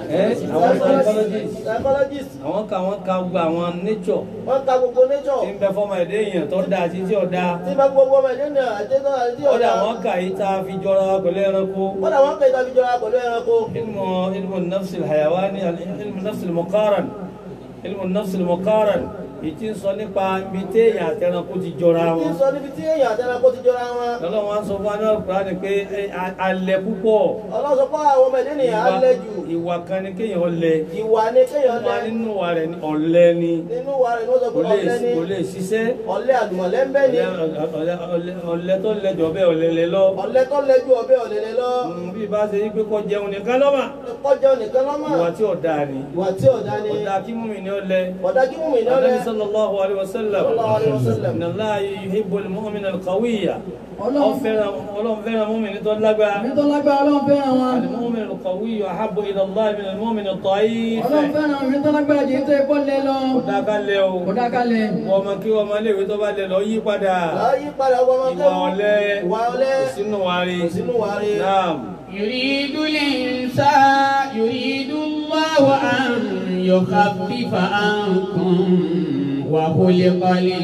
ẹ àwọn psychologist psychologist àwọn ka àwọn ka gbogbo àwọn nature wọ́n ka gbogbo nature tí ń bẹ fọmọ ẹdẹ èèyàn tó dáa àti tí ò dáa tí bá gbogbo ọmọ ẹ̀dẹ́ ní àjẹsọ́ àti ọdẹ ọ̀dà àwọn kà yìí tá a fi jọra pẹ̀lú ẹranko wọ́n dà wọ́n kẹ́ ìtàbí jọra pẹ̀lú ẹranko ilmu ilmu nafsi hayawani ilmu nafsi muqaran ilmu nafsi muqaran ìtì ń sọ nípa ibi téèyàn àti ẹranko ti jọra kí wọn n sọ níbi tí èèyàn àti ẹranko ti jọra wọn lọ́lọ́ wọn sọ fún anáà kúránì pé ẹ, a- alẹ́ púpọ̀ ọlọ́sọ pé àwọn ọmọ ẹ̀dẹ́ nìyẹn á lẹ jù ìwà kan ni kéèyàn lẹ ìwà ni kéèyàn lẹ wọn nínú wa rẹ̀ ni ọ̀lẹ ni nínú wa rẹ̀ ni wọ́n sọ kò pé lè ọ̀lẹ ni kò lè ṣiṣẹ́ ọ̀lẹ àlùmọ̀lẹ́ ń bẹ ni ọ̀lẹ- ọ̀lẹ- ọ̀lẹ- ọ̀lẹ tó lẹjọ bẹ́ẹ̀ ọ̀lẹ lẹ lọ ọ̀lẹ tó lẹ ju ọ̀bẹ ọ̀lẹ̀lẹ̀ lọ Mm, bí bá ṣe yí pé kó jẹun nìkan lọ́mà kọjá nìkan lọ́mọ ìwà tí ọ̀dà ni ìwà tí ọ̀dá ni ọ̀dà kí mú mi ní ọ̀lẹ ọ̀dá kí mú mi ní ọ̀lẹ Ànábì sallallahu alaihi wasallam Sallallahu alaihi wasallam. inna Allaha yuhibbul mu'mina al-qawiyya Ọlọ́run- Ó fẹ́ràn Ọlọ́run fẹ́ràn mùmínì tó lágbára Ẹni tó lágbára ọlọ́run fẹ́ràn wọn. al-mu'min al-qawiyyu ahabbu ila Allah min al-mu'min ad-da'if Ọlọ́run fẹ́ràn ẹni tó lágbára jẹ́ tó ẹ̀kọ́ lẹ lọ. ọ̀dà ká lẹ o Kò dákalẹ̀. wọ́n ọmọ kí ọmọ iléèwé tó bá lẹ lọ yí padà láyé padà ọmọ ọmọ ìwà ọ̀lẹ ìwà ọ̀lẹ kò sínú wa rí sínú wa rí náà يريد الإنسان يريد الله أن يخفف عنكم وخلق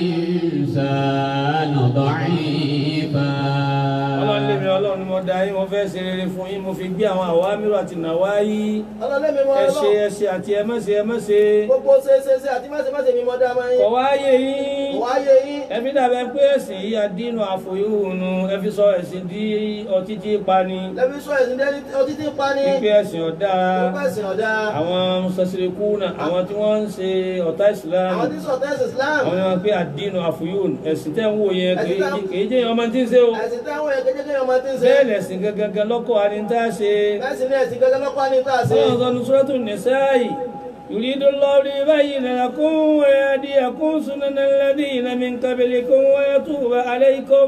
الإنسان ضعيفا ọlọ́run lèmi ọlọ́run ni mo dá yín mo fẹ́ ṣe rere fún yín mo fi gbé àwọn àwámírù àti nàwáyí ọlọ́lẹ́mi mọ́ ẹ ṣe ọlọ́run ẹ ṣe àti ẹ má ṣe ẹ má ṣe gbogbo ṣeéṣeéṣe àti máṣemáṣe mi mọ́ dá máa kọ̀ yín wá yé yín wáyé yín ẹbí dàbẹ̀ pé ẹ̀sìn yìí àdínú àfòyúhùnù ẹ fi sọ ẹ̀sìn di ọtí tí pa ni lẹ́bí sọ ẹ̀sìn dẹ́ni ọtí tí ń pa ní pípé ẹ̀sìn ọ̀dá gbogbo ẹ̀sìn ọ̀dá àwọn sọsìrìkú náà àwọn tí wọ́n ń ṣe ọ̀tá ìsìlámù àwọn tí sọ̀tẹ́ ẹ̀sìn Islam àwọn ni wọ́n pé àdínú àfòyúhùnù ẹ̀sìn tẹ́ ń wò yẹn Ẹ̀sìn tá- kì í jẹ́ ọmọ tí ń ṣe o ẹ̀sìn táwọn èèyàn kékeré ọmọ tí ń ṣe bẹ́ẹ̀ lẹ̀sìn gangan lọ́kọ̀ àni tá a ṣe ẹ̀sìn ní ẹ̀sìn gẹ́gẹ́ lọ́pàá ní tá a ṣe ọlọ́run sọ́nu suratul nisa'i yuridu Allahu liyubayyina lakum wa yahdiyakum sunana alladhina min qablikum wa yatuba alaykum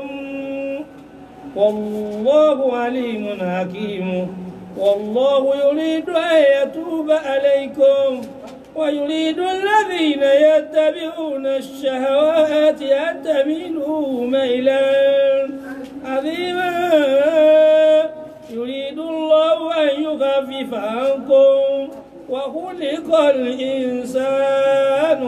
wallahu alimun hakim wallahu yuridu an yatuba alaykum ويريد الذين يتبعون الشهوات أن تميلوا ميلا عظيما يريد الله أن يخفف عنكم وخلق الإنسان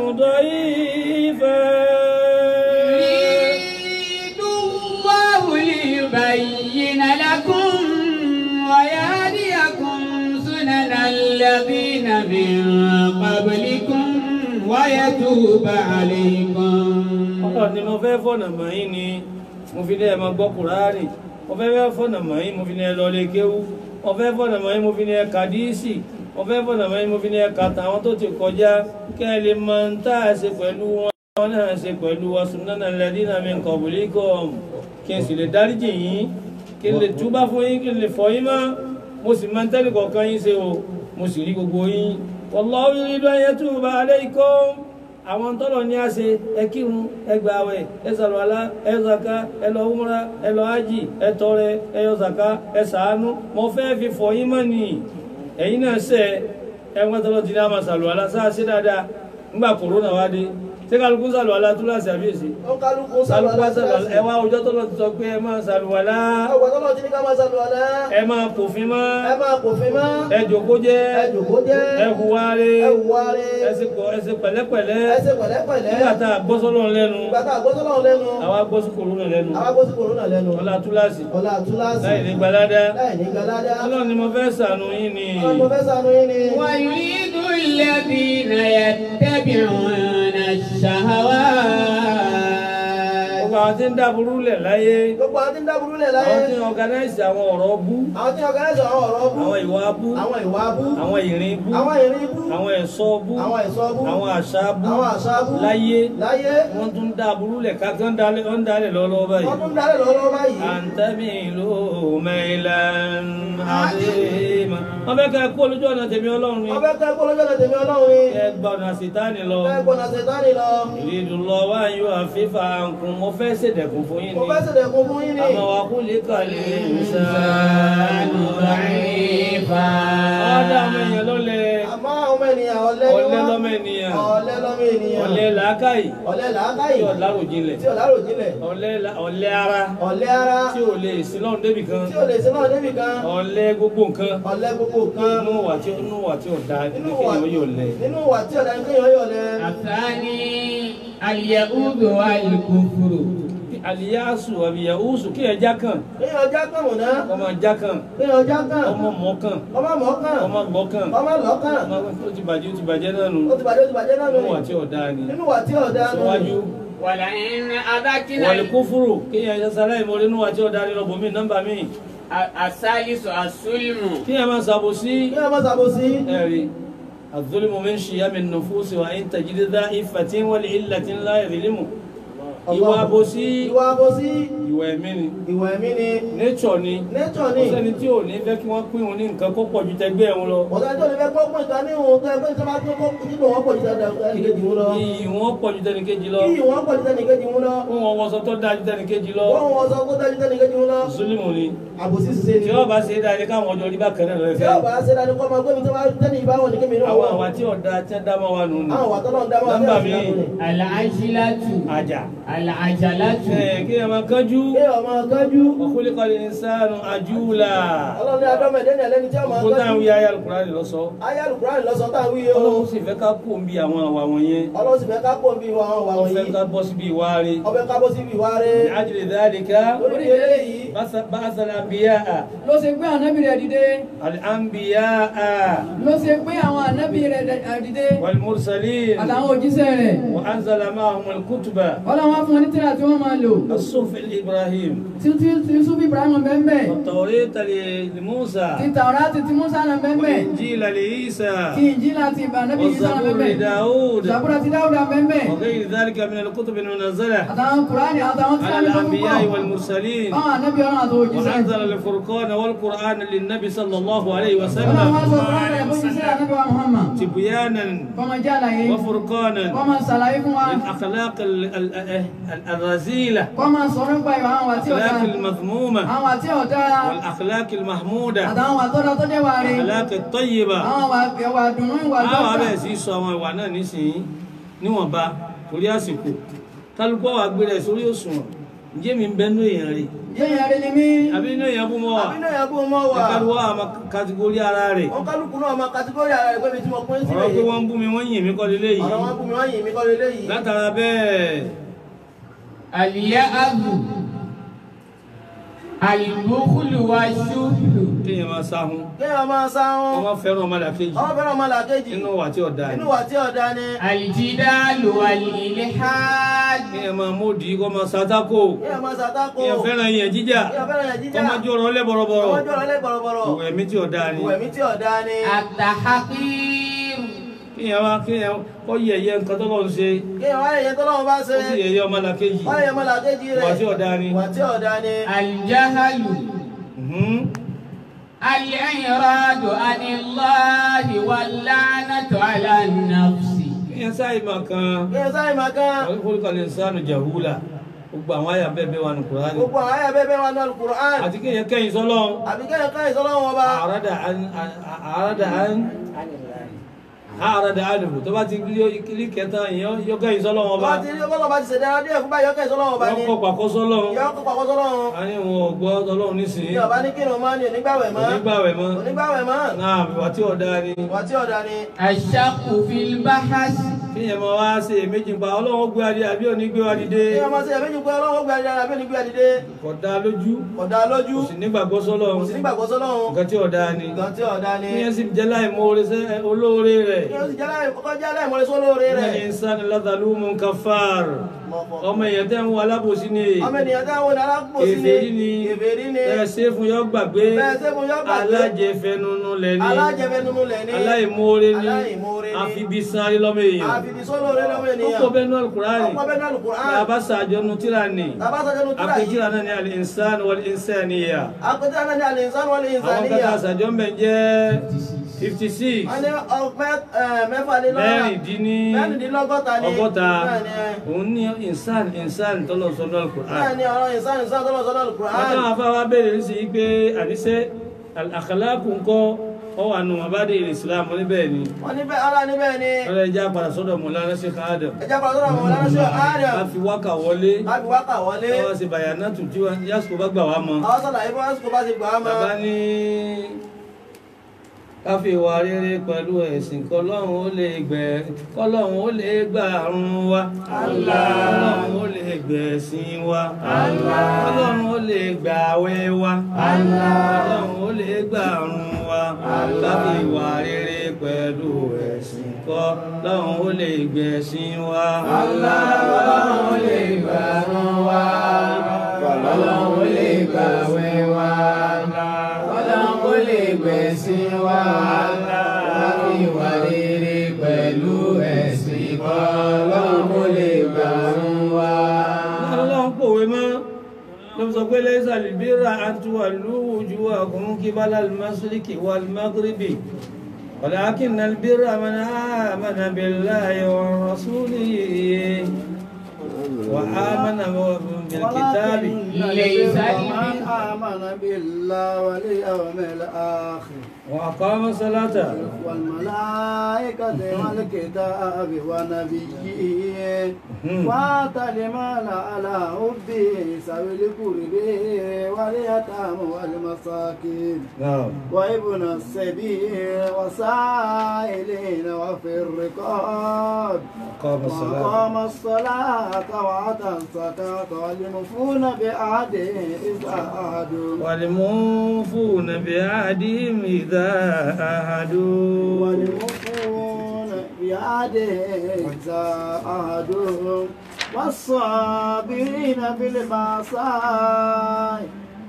ضعيفا يريد الله ليبين لكم ويهديكم سنن الذين من قبلكم ويتوب عليكم ọlọ́run ni mo fẹ́ fọ̀nà mọ̀ yín ni mo fi ní ẹ máa gbọ́ kùránì mo fẹ́ fẹ́ fọ̀nà mọ̀ yín mo fi ní ẹ lọlé kéwú mo fẹ́ fọ̀nà mọ̀ yín mo fi ní ẹ kàdíìsì mo fẹ́ fọ̀nà mọ̀ yín mo fi ní ẹ kàtà àwọn tó ti kọjá kẹ́ ẹ lè mọ ń tá a ṣe pẹ̀lú wọn wọn náà ṣe pẹ̀lú wa sunnana alladhina min qablikum kí n sì lè dáríjì yín kí n lè túbá fún yín kí n lè fọ̀ yín mọ́ mo sì máa ń tẹ́lẹ̀ kọ̀ọ̀kan yín ṣe o mo sì rí gbogbo yín wallahu yuridu an yatuba alaykum àwọn tọ́lọ̀ ní àṣẹ ẹ kírun ẹ gbààwẹ̀ ẹ sàlùwàlá ẹ zaka ẹ lọ umra ẹ lọ ájì ẹ tọrẹ ẹ yọ zaka ẹ sàánú mo fẹ́ fi fọ̀ yín mọ́ ni ẹ̀yin náà ṣe ẹ wọ́n tọ́lọ̀ ti ní àmà sàlùwàlá sáà ṣe dáadáa nígbà kòrónà wá dé ṣé kálukú sàlùwàlá túláàsì àbíyèsí ó kálukú kálukú wá sàlùwàlá sálùwàlá ẹ wá ọjọ́ tọ́lọ̀ ti sọ pé ẹ máa sàlùwàlá ọgbà tọ́lọ̀ tí ní ká máa sálùwàlá ẹ máa pòfin mọ́ ẹ máa pòfin mọ́ ẹ jòkó jẹ́ ẹ jòkó jẹ́ ẹ hùwà rẹ̀ ẹ hùwà rẹ̀ ẹ ṣe pọ̀- ẹ ṣe pẹ̀lẹ́pẹ̀lẹ́ ẹ ṣe pẹ̀lẹ́pẹ̀lẹ́ nígbà tá a gbọ́ sọ́lọ́ lẹ́nu ìgbà tá a gbọ́ sọ́lọ́ lẹ́nu àwa gbọ́ sí kòrónà lẹ́nu àwa gbọ́ sí kòrónà lẹ́nu ọlá túláàsì ọlá túláàsì láì ní gbalada láì ní galada ọlọ́run ni mo fẹ́ sànù yín ni ọmọ fẹ́ sànú yín ni ويريد الذين يتبعون الشهوات gbogbo àwọn tí ń dáburú lẹ̀ láyé gbogbo àwọn tí ń dáburú lẹ̀ láyé àwọn tí ń organize àwọn ọ̀rọ̀ bú àwọn tí ọ̀gáyẹ̀sọ̀ àwọn ọ̀rọ̀ bú àwọn ìwà bú àwọn ìwà bú àwọn ìrìn bú àwọn ìrìn bú àwọn ẹ̀ṣọ́ bú àwọn ẹ̀ṣọ́ bú àwọn àṣà bú àwọn àṣà bú láyé láyé wọ́n tún dáburú lẹ̀ ká tó ń dalẹ̀ ó ń dalẹ̀ lọ́wọ́ báyìí wọ́n tún dálẹ̀ lọ́wọ́ báyìí àǹtẹ́bí ìlú mẹ́ìlán àdéhìmá wọ́n fẹ́ ká kú olójú ọ̀nà tèmi ọlọ́run ni wọ́n fẹ́ kẹ́ kó lójú ọ̀nà tèmi ọlọ́run ni ẹ gbọ́dọ̀ sítánì lọ fẹ́ gbọ́nà ṣètánì lọ ìrìdù lọ wá yóò àfífà nkùn mo fẹ́ ṣèdẹ̀kùn fún yín mo ni fẹ́ ṣèdẹ̀kùn fún yín ni àmọ́ wa kú lè kàlẹ́ ìsàn ضعيفا ọ̀dà ọmọ èèyàn ló lẹ àmọ́ àwọn ọmọ ènìyàn ènìyàn ọ̀lẹ ni ọ̀lẹ wọ́n lọ́mọ ènìyàn ọ̀lẹ lọ́mọ ènìyàn ọ̀lẹ làákàyè ọ̀lẹ tí làákàyè ò láròjinlẹ̀ tí ò láròjinlẹ̀ ọ̀lẹ la- ọ̀lẹ ara ọ̀lẹ ara tí ò lè sí lọ́run débì kan tí ò lè ṣe náà débi kan ọ̀lẹ gbogbo nǹkan ọ̀lẹ gbogbo kan inú wà tí inú wà tí ò da nínú ní wà kéèyàn yóò lẹ. nínú wà tí ọ̀dà kéèyàn yọ̀ lẹ. الثاني اليهود والكفر àlìyáàsù àbíyàwósù kéèyàn já kan kéèyàn já kàn mọ̀ náà ọmọ já kan kéèyàn já kàn ọmọ mọ kan ọmọ mọ̀ kàn ọmọ lọ kan ọmọ lọ́ kàn ọmọ ó ti bàjẹ́ ó ti bàjẹ́ náà nù ó ti bàjẹ́ ó ti bàjẹ́ náà nù inú wà tí ò da ni nínú wà tí ọ̀dà nù. síwájú ولئن أذقنا wàlẹ̀ kófúrò kéèyàn ṣe sáláì mọ́ inú wà tí ò da ni lọ́bọ̀ mí nọ́mbà mí الثالث السلم kéèyàn máa ṣàbòsí kéèyàn má ṣàbòsí ẹ̀rí الظلم من شيم النفوس وإن تجد ذا إفة ولعلة لا يظلم ìwà àbòsí ìwà àbòsí ìwà ẹ̀mí ni ìwà ẹ̀mí ni nature ni nature kò ni sẹ́ni tí ò ní fẹ́ kí wọ́n pín òun ní nǹkan kó pọ̀ ju tẹgbẹ́ òun lọ ọ̀gá tó lè fẹ́ kó pín ìta ní òun tó ẹgbẹ́ ìjọba tó kó nínú wọn pọ̀ ju tẹnìkejì wọn lọ iyì wọn pọ̀ ju tẹnìkejì lọ kí wọn pọ̀ ju tẹnìkejì wọn lọ fún wọn wọṣọ tó dáa ju tẹnìkejì lọ wọ́n wọn sọ kó dájú tẹnìkejì wọn lọ zulimu ni àbòsí ṣiṣẹ́ ni tí wọ́n bá ṣe é dáa ní káwọn ọjọ́ orí bá kẹ́rẹ́ lọ tí fẹ́ ọba ṣe dájú kọ́ máa gbé mi tó bá tẹ́lẹ̀ ìbáwọn ní kémi náà àwọn wọ́n àwa tí ọ̀dà tí wọ́n dá mọ́ wa nù ní àwọn wà tọ́lọ́ ń dá máa nọ́mbà tẹ́lẹ̀ mi ìbáwọn ni. العجلة àjà العجلة ẹ̀ kí ẹ máa kánjú kí ọmọ kájú ọkùnrin kan lè ní sáànù àjúlà ọlọ́run ní adọ́mọdé ní ẹlẹ́ni tí ọmọ gbogbo táwọn kájú wí ayé alukùránì lọ sọ ayé alukuraani lọ́sọ̀ tá à ń wí yìí o ọlọ́run sì fẹ́ ká kó ń bí àwọn àwà wọ̀nyẹn ọlọ́run sì fẹ́ ká pọ̀ bí wọn wà wọ́n fẹ́ wọ̀nyí ká bọ́ síbi ìwà rẹ̀ ọbẹ̀ ká bó síbi ìwà rẹ̀ ní àjèlè dáadéka lórí eléyìí bàtà àbíyá ló ṣe gbé ànábì rẹ̀ dìde àbíyá ló ṣe gbé àwọn ànábì rẹ̀ dẹ̀- dìde wàlmùrsalin àtàwọn òjíṣẹ́ rẹ̀ wà ánzàlá máa hùmùl kútùbà ọlọ́wọ́n fún wọn ní tírà tí wọ́n máa lò asúfin ibrahim tí tí tí Yusuf Ibrahim bẹ́ẹ̀ والتوريت لموسى tí Tàwọ́rátì tí Musa náà bẹ́ẹ̀ والإنجيل لعيسى tí Ìnjílà ti ànábì Ìsá náà والزبور bẹ́ẹ̀ لداود Zabura ti Dáúdà bẹ́ẹ̀ وغير ذلك من الكتب المنزلة àtàwọn Kùránì àtàwọn tí على wọ́n ní الأنبياء fún والمرسلين báwọn ànábì ọlọ́run àti òjíṣẹ́ وأنزل الفرقان والقرآن للنبي صلى الله عليه ọlọ́run wá وسلم sọ Kùránì rẹ̀ fún jíṣẹ́ ànábì wa Muhammad تبيانا kọ́mọ jẹ́ àlàyé وفرقانا kọ́mọ ṣàlàyé fún wa للأخلاق ال- ال- ال- الرذيلة kọ́mọ sọ̀rọ̀ nípa ìwà àwọn àti ọ̀dà الأخلاق المذمومة àwọn àti ọ̀dà والأخلاق المحمودة àtàwọn àtọ́dà tó jẹ́ wàrí الأخلاق الطيبة àwọn ìwà dùnú ìwà àwọn dọ́kà abẹ́ sí sọ àwọn ìwà náà nísìnyí níwọ̀nba torí àsìkò kálukọ́ wa gbé rẹ̀ sórí òṣùwọ̀n ǹjẹ́ mi ń bẹ́nu èèyàn rí yẹ́yìn àrí ni mí àbí inú èèyàn bú mọ́ wa àbí náà yà bó mọ́ wà kálukọ́ àmọ́ kàtígórí ara rẹ̀ wọn kálukú náà máa kàtígórì ara rẹ̀ pé mi tí mo pín ọ̀rọ̀ pé sílẹ̀ wọ́n ń bú mi wọ́n yìn mí kọ́ lélẹ́ yìí ọ̀rọ̀ wọn bú mi wọ́n yìn mí kọ́ lélẹ́yìí látara bẹ́ẹ̀ اليأذ البخل والشح kéèyàn máa sáhun kéèyàn máa sáwọn wọ́n máa fẹ́ràn ọmọlàkejì ọmọ fẹ́ràn ọmọ làkejì nínú wà tí ọ̀dà inú ni wà tí ọ̀dà ni الجدال والإلحاد kéèyàn máa módì kọ́ máa sátákò kéèyàn máa sàtákò kéèyàn fẹ́ràn yẹn jíjà kéèyàn fẹ́ràn yẹn kọ́ jíjà máa jó ọ̀rọ̀ lẹ́bọ̀rọ̀bọ̀rọ̀ ọmọjọ́ ọ̀rẹ́ bọ̀rọ̀bọ̀rọ̀ ìwẹ̀ mi tí ọ̀dà ni ìwẹ̀mí tí ọ̀dà ni التحقير kéèyàn máa kéèyàn kọ́ yẹ̀yẹ́ nǹkan tó lọ́n ṣe kéèyàn wáyé yẹn tọ́lọ́wọ́n bá ṣe ó sì yẹ̀yẹ́ ọmọlàkejì wáyé yẹn ọmọ làkejì rẹ̀ wà tí ọ̀dà ni. wà tí ọ̀dà ni الجهل Mhm. الإعراض عن الله واللعنة على النفس kéèyàn sáì máa kan kéèyàn sáyé máa kán àwọn ìfowópamọ́ lè sánú jàhúlà gbogbo àwọn àyà bẹ́ẹ̀ bẹ́ẹ̀ wà ní kùránì gbogbo àwọn ayé bẹ́ẹ̀ bẹ́ẹ̀ wà ní alukur'an àti kéèyàn kẹ́yìn sọ́lọ́run àbí kéèyàn káyìn sọ́lọ́wọ́n ọba àràdà án àràdà án àràdà ánìbù tó bá ti rí kẹta èèyàn yóò kẹ́yìn sọ́lọ́run ọba wọ́n ti rí ọlọ́wọ́ bá ti ṣẹ̀dá díẹ̀ fún báyọ̀ káyìn sọ́lọ́wọ́n ọba ni yóò kọ́ pàkọ́ sọ́lọ́run ìyá ọkọ̀ pàkọ́ sọ́lọ́wọ́n a ní wọn ò gbọ́ sọ́lọ́run nísìnyí ní ọba ní kírun máa ní onígbàwẹ̀ mọ́ onígbàwẹ̀ mọ́ onígbàwẹ̀ mọ́ náà wà tí ọ̀dà ni wà tí ọ̀dà ni الشك في البحث kéèyàn máa wá ṣe èméjì pa ọlọ́run gbé adé àbí òní gbé wa dìde kéèyàn máa ṣe ẹ̀mẹ́jì pé ọlọ́wọ́ gbé adìyẹ àbí onígbé adìde kò dá lójú ọ̀dà lójú kò sì nígbàgbọ́ sọ́lọ́run kò sí nígbàgbọ́ sọ́lọ́wọ́n nǹkan tí ọ̀dà ni nǹkan tí ọ̀dà ni kéèyàn sì jẹ́ láì mọ oore sẹ́ olóore rẹ̀ kéèyàn sì jẹ́ láì kọ́kọ́ jẹ́ láì mọ́lẹ́ sólóore ní rẹ̀ ìsán ládàlúmù kafar ọmọ èèyàn tẹ́ ń wọ alábòsí ni ọmọ ènìyàn táwọn ní alágbòsí ni èfèrí ni èfèrí ni ẹ ṣe fún yọ gbàgbé bẹ́ẹ̀ ṣe fún yọ gbàgbé alájẹfẹnunu lẹ ní alájẹfẹ́ nínú lẹ̀ ní aláìmoore ní aláìmoore ní àfibi sáré lọ́mọ èèyàn àfìdí sólóore lọ́wọ́ ó ènìyàn kọ bẹ́ẹ̀ náà alukurani ọkọ̀ bẹ́ẹ̀ náà alukur'an abasa àjọnu tíra ni tàbá sọ́jọ́ nu tíra yìí àpèjìlá náà ni al-insan wal-insaniya àpèjì náà ní al-insan wal-insaniya àwọn kata àṣàjọ mbẹ jẹ́ fifty six wọ́n ní ọgbẹ́ mẹ́fàlélọ́gbọ̀ta mẹ́rìndínní mẹ́rìndínlọ́gọ́ta ní ọgọ́ta náà ní òun ní insan insan tọ́lọ̀ sọ́dọ̀ alukurani. náà ní ọ̀rọ̀ insan insan tọ́lọ̀ sọ́dọ̀ alukur'an Àwọn afáwa bèèrè sí pé àníṣe àkàlákù ńkọ́ ọ wà nù wọn bá dé ilé islam níbẹ̀ ni wọ́n níbẹ̀ ara níbẹ̀ ni ọlọ́ ẹja padà sọ́dọ̀ mọ̀lára sí káàdọ̀ ẹja kan sọ́dọ̀ àwọn ọlọ́run àárẹ̀ a fi wákà wọlé láti wákà wọlé ọwọ́ sí bàyánà tù tí yásùkò bá gbà wá mọ́ àwọn sọ̀rọ̀ ìbọn ẹ̀sùn bá ti gbà á mọ́ bàbá ní káfí ìwà rere pẹ̀lú ẹ̀sìn kọlọ́run ó lè gbẹ̀ kọlọ́run ó lè gbà àrùn wa kọlọ́run ó lè gbẹ̀sìn wa kọlọ́run ó lè gbà àwẹ̀ wa kọlọ́run ó lè gbà àrùn wa káfí ìwà rere pẹ̀lú ẹ̀sìn kọlọ́run ó lè gbẹ̀sìn wa. Ọlọ́run ó lè gbà rán wa. Ọlọ́run ó lè gbà wẹ̀ wa. Ọlọ́run ó lè gbẹ̀sìn wa. Láti ìwà rere pẹ̀lú ẹ̀sìn kan. Ọlọ́run ó lè gbà rán wa. ọlọ́run pòwe mọ́ ló sọ pé lẹ́sà lìbíra àtúwà lóòjú àkùn kí bá lálùmásíríkì wà lùmágíríbì ولكن البر من آمن بالله ورسوله وآمن بالكتاب ليس من آمن بالله واليوم الآخر وأقام الصلاة والملائكة والكتاب ونبيين وآتى المال على حبه ذوي القرب واليتامى والمساكين نعم وابن السبيل وسائلين وفي الرقاب أقام الصلاة وأقام الصلاة وآتى الزكاة والمفون بعهده إذا عهدوا والموفون بعهدهم إذا عاهدوا والمفون بعهده إذا عهدوا والصابرين بالبأساء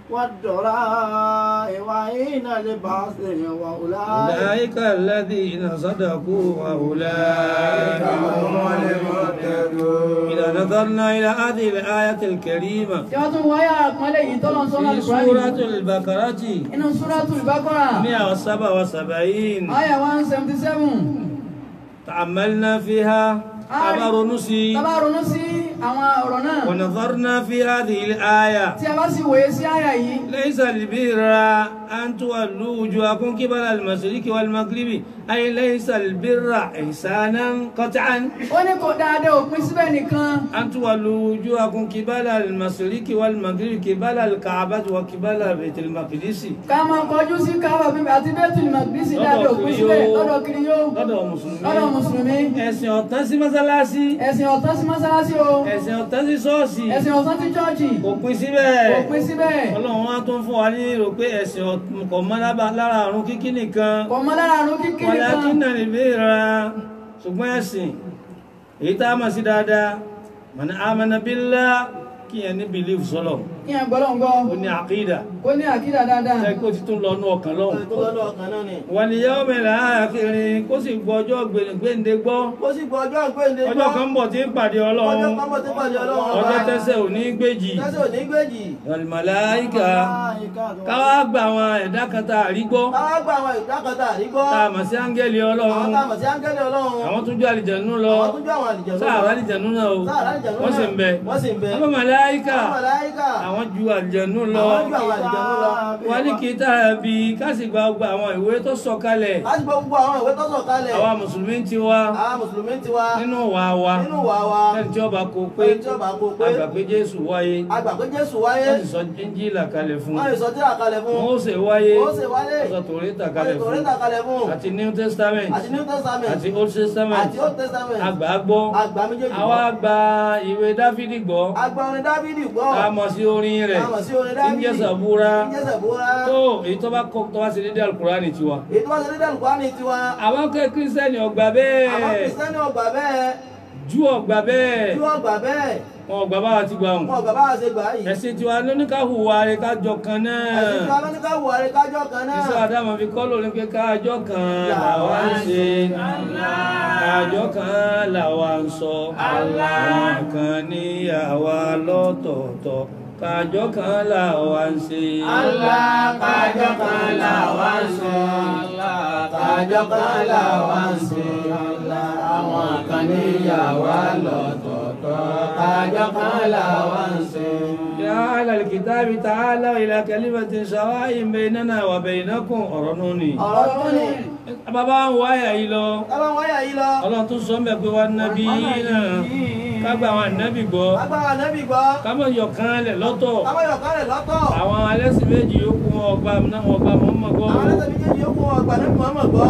والضراء وحين البعث وأولئك أولئك الذين صدقوا وأولئك هم المهتدون إذا نظرنا إلى هذه الآية الكريمة tí wọ́n tún wáyà àpọ́nlé yìí tọ́lọ́ sọ́nà في Al-Qur'an سورة البقرة inú Suratul Baqarah 177 àyà one seventy seven تأملنا فيها أمر نسي tá bá ronú sí àwọn ọ̀rọ̀ náà ونظرنا في هذه الآية tí a bá sì wòye sí àyà yìí ليس البر أن تولوا وجوهكم قبل المشرق والمغرب أي ليس البر إحسانا قطعا ó ní kò dáadáa òpin síbẹ̀ nìkan أن تولوا وجوهكم قبل المشرق والمغرب قبل الكعبة وقبل بيت المقدس ká máa kọjú sí káwà bíbí àti Baitul Maqdis dáadáa òpin síbẹ̀ lọ́dọ̀ kiri yóò lọ́dọ̀ lọ́dọ̀ mùsùlùmí mùsùlùmí ẹ̀sìn ọ̀tán sí mọ́sálásí ẹ̀sìn ọ̀tán sí mọ́sálásí o ẹ̀sìn ọ̀tán sí ṣọ́ọ̀ṣì ẹ̀sìn ọ̀tán sí chọ́ọ̀chì kò pín síbẹ̀ òpin síbẹ̀ ọlọ́run wá tó ń fún wa ní èrò pé ẹ̀sìn ọ̀t- kò mọ́ lába- lára àrùn kíkí nìkan kò mọ lára àrùn kíkiri wọ́n kan kí náà lè béèrè ṣùgbọ́n ẹ̀sìn èyí tá a mọ̀ sí dáadáa mọ̀nà amana billah kí yẹn ní belief sọ́lọ̀ kí ẹ̀ gbọ́dọ̀ ń gbọ́ ó ní àkídà kó ní àkídà dáadáa ẹ kó ti tún lọ nú ọkàn lọ́hùn tó lọ́dọ̀ ọ̀kan náà ni wal yawmil akhir kó sì gbọ́ ọjọ́ gbèǹde gbọ́ ó sì gbọ́ ọjọ́ ìgbéǹde ọjọ́ kan ń bọ̀ tí ń pàdé ọjọ́ ọlọ́run kan bọ̀ tí pàdé ọlọ́run ọjọ́ tẹ́sẹ̀ ò ní gbèjì tẹ́sẹ̀ ò ní gbèjì wal malaika káwá gba àwọn ẹ̀dá kan tá a rí gbọ́ káwá gba àwọn ìdákọ̀tà àrígbọ́ tá a mọ̀ sí áńgẹ́lì àwọn ọlọ́run tá a mọ̀ sí áńgẹ́lì ọlọ́run àwọn tó jọ àlìjẹ̀nú lọ àwọn tó jẹ́ àwọn àlìjẹ̀nú sáàrà àlìjẹ̀nú náà o sáàrà àlìjẹ̀nú wọ́n sì ń bẹ wọ́n sì ń bẹ àwọn màláíkà àwọn màláíkà àwọn ju àlìjẹ̀nú lọ àwọn ju àwọn àlìjẹ̀nú lọ wọ́n ní kí tá a bí ká sì gba gbogbo àwọn ìwé tó sọ kalẹ̀ láti gbọ́ gbogbo àwọn ìwé tó sọ̀ kalẹ̀ àwa mùsùlùmí ti wá àwọn mùsùlùmí ti wá nínú wa wa nínú wa wa ẹni tí ó bá kó pé ẹni tí ó bá kó pé àgbà pé Jésù wáyé àgbà pé Jésù wáyé wọ́n sì sọ Ìnjílà kalẹ̀ fún wọ́n lè sọ tíra kalẹ̀ fún Mósè wáyé Mósè wáyé wọ́n sọ Tòrítà wọ́n lè kalẹ̀ fún Tòrítà kalẹ̀ fún àti New Testament àti New Testament àti Old Testament àti Old Testament àgbà gbọ́ àgbà méjèèjì àwa gba ìwé Dáfídì gbọ́ àgbà orin Dáfídì gbọ́ a mọ̀ sí orin rẹ̀ a mọ̀ sí orin tí ń Dáfídì jẹ́ Sàbúrà tí ń jẹ́ Sàbúrà tó èyí tó bá kọ́ tó bá ṣe dédé Al-Kùránì tiwa. èyí tó wá sí dídẹ̀ lùkọ́ ní tiwa àwọn kẹ́ kírísítẹ́nì ọgbà àwọn bẹ́ẹ̀ kìrìsìtẹ́nì ọgbà bẹ́ẹ̀ Júù ọgbà bẹ́ẹ̀ tí wọ́n gbà bẹ́ẹ̀ wọn ọgbà báwa ti gbà wọn wọn. ọgbà báwa ṣe gbà yìí ẹ̀sìn tiwa lóníkàhùwà rẹ̀ kájọ kan náà. ẹ̀sìn tí wọn lọ ní ká wù àrẹ kájọ kan náà Iṣẹ́ Adámọ̀ fi kọ́ lórí pé káàjọ́ kan làwa ń ṣe. Káàjọ́ kan làwa ń sọ. Àwọn kan ní àwa lọ́tọ̀ọ̀tọ̀. Káàjọ́ kan làwa ń ṣe. Kájọ́ kan làwa ń ṣe. Kájọ́ kan làwa ń ṣe. Àwọn kan níyàwó lọ́tọ̀ọ̀tọ̀. Kájọ́ kan làwa ń ṣe. يا أهل الكتاب تعالوا إلى كلمة سواء بيننا وبينكم ọ̀rọ̀ nù ni. ọ̀rọ̀ tó ní bàbá ń wá àyà yìí lọ tábà wọ́n yà yí lọ ọlọ́run tó sọ mẹ́ pé wá nábì náà kágbà àwọn ànábì gbọ́ agbára nẹ́bí gbọ́ kámọ̀ yọ̀kan lẹ̀ lọ́tọ̀ kábọ̀yọ̀ kárẹ̀ lọ́tọ̀ àwọn alẹ́sìn méjì yòókù wọn ọgbà náà wọn ọgbà mọ́mọ́ gbọ́ àwọn ẹlẹ́sẹ̀ méjèèjì yókù wọn ọgbà nẹ́bí mọ́mọ́ gbọ́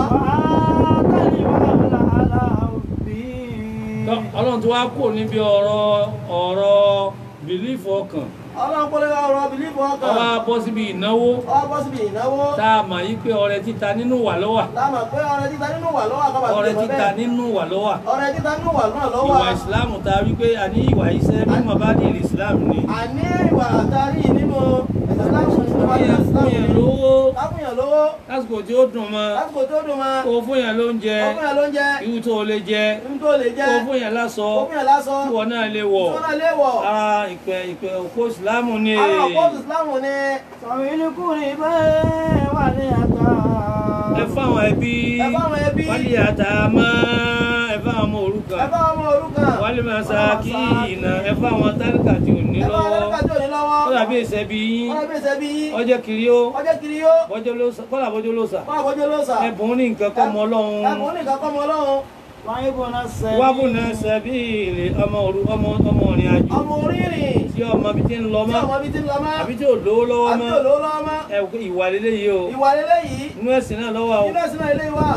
Tọ́, ọlọ́run tó wá kò níbi ọ̀rọ̀ ọ̀rọ̀ bìlífù ọkàn ọlọ́run pọ́lẹ́ ọ̀rọ̀ bìlífù ọkàn ọwọ́ bọ́ síbi ìnáwó ọwọ́ bọ́ síbi ìnáwó tá a mọ̀ yí pé ọrẹ títa nínú wà lọ́wà láàmà pé ọrẹ títa nínú wà lọ́wọ́ àkọ́bà ọrẹ títa nínú wà lọ́wà ọrẹ títa nínú wà náà lọ́wọ́ ìwà ìsìláàmù tá a wí pé a ní ìwà iṣẹ́ mímọ̀ bá ní ìlú ìsìláàmù ni àní ìwà àtàrí nínú ìsìlámù fún yẹn lówó láfúnyàn lówó lásìkò tí ó dùn mọ́ lásìkò tó dùn mọ́ kó fún yẹn lóúnjẹ ọkùnrin ló ń jẹ irú tó lè jẹ ibi tó lè jẹ kó fún yẹn láṣọ ọkùnrin lásọ tí wọn náà lè wọ̀ tí wọ́n náà léwọ̀ ara ìpẹ ìpẹ òkú ìsìláàmù ni àwọn ọ̀pọ̀ ìsìlámù ni Sọ̀rọ̀lẹ́kùnrin bẹ́ẹ̀ wà ní àtà. ẹ fáwọn ẹbí ẹ fáwọn ẹbí wálé àtàmọ́ ẹ fáwọn ọmọ ẹ òrukàn fáwọn ọmọ òrukàn wálé masakina ẹ fáwọn tálíkà tí ò ní ẹ fáwọn lọ́wọ́ ẹlẹ́kà tí ò ní lọ́wọ́ kọ́lá bí èsẹ̀ bí yín wọ́n bí ìṣẹ́ bí yín ọjọ́ kiri ó ọjọ́ kiri yó bọ́jọ́ ló sà kọ́lá bọ́jọ́ ló sà wọ́n àbójú ló sà ẹ̀bùn ní nǹkan kọ́ mọ́ ọlọ́run ẹ̀bùn ní nǹkan kọ́ mọ́ ọlọ́run Wáyé bọ̀ náà sẹ́yìn. wábù náà sẹ́bí ilé ọmọ òru ọmọ ọmọ ìrìn àjò ọmọ orírìn tí ọmọ bí ti ń lọ tí mọ́ ọmọ bí ti ń lọ mọ́ àbí tí ò lówó lọ́wọ́ àbí mọ́ òlò lọ́wọ́ mọ́ ẹ wò pé ìwà lélẹ́yìí o ìwà lélẹ́yìí inú ẹ̀sìn náà lọ́wọ́ o nínú ẹ̀sìn náà ilé wa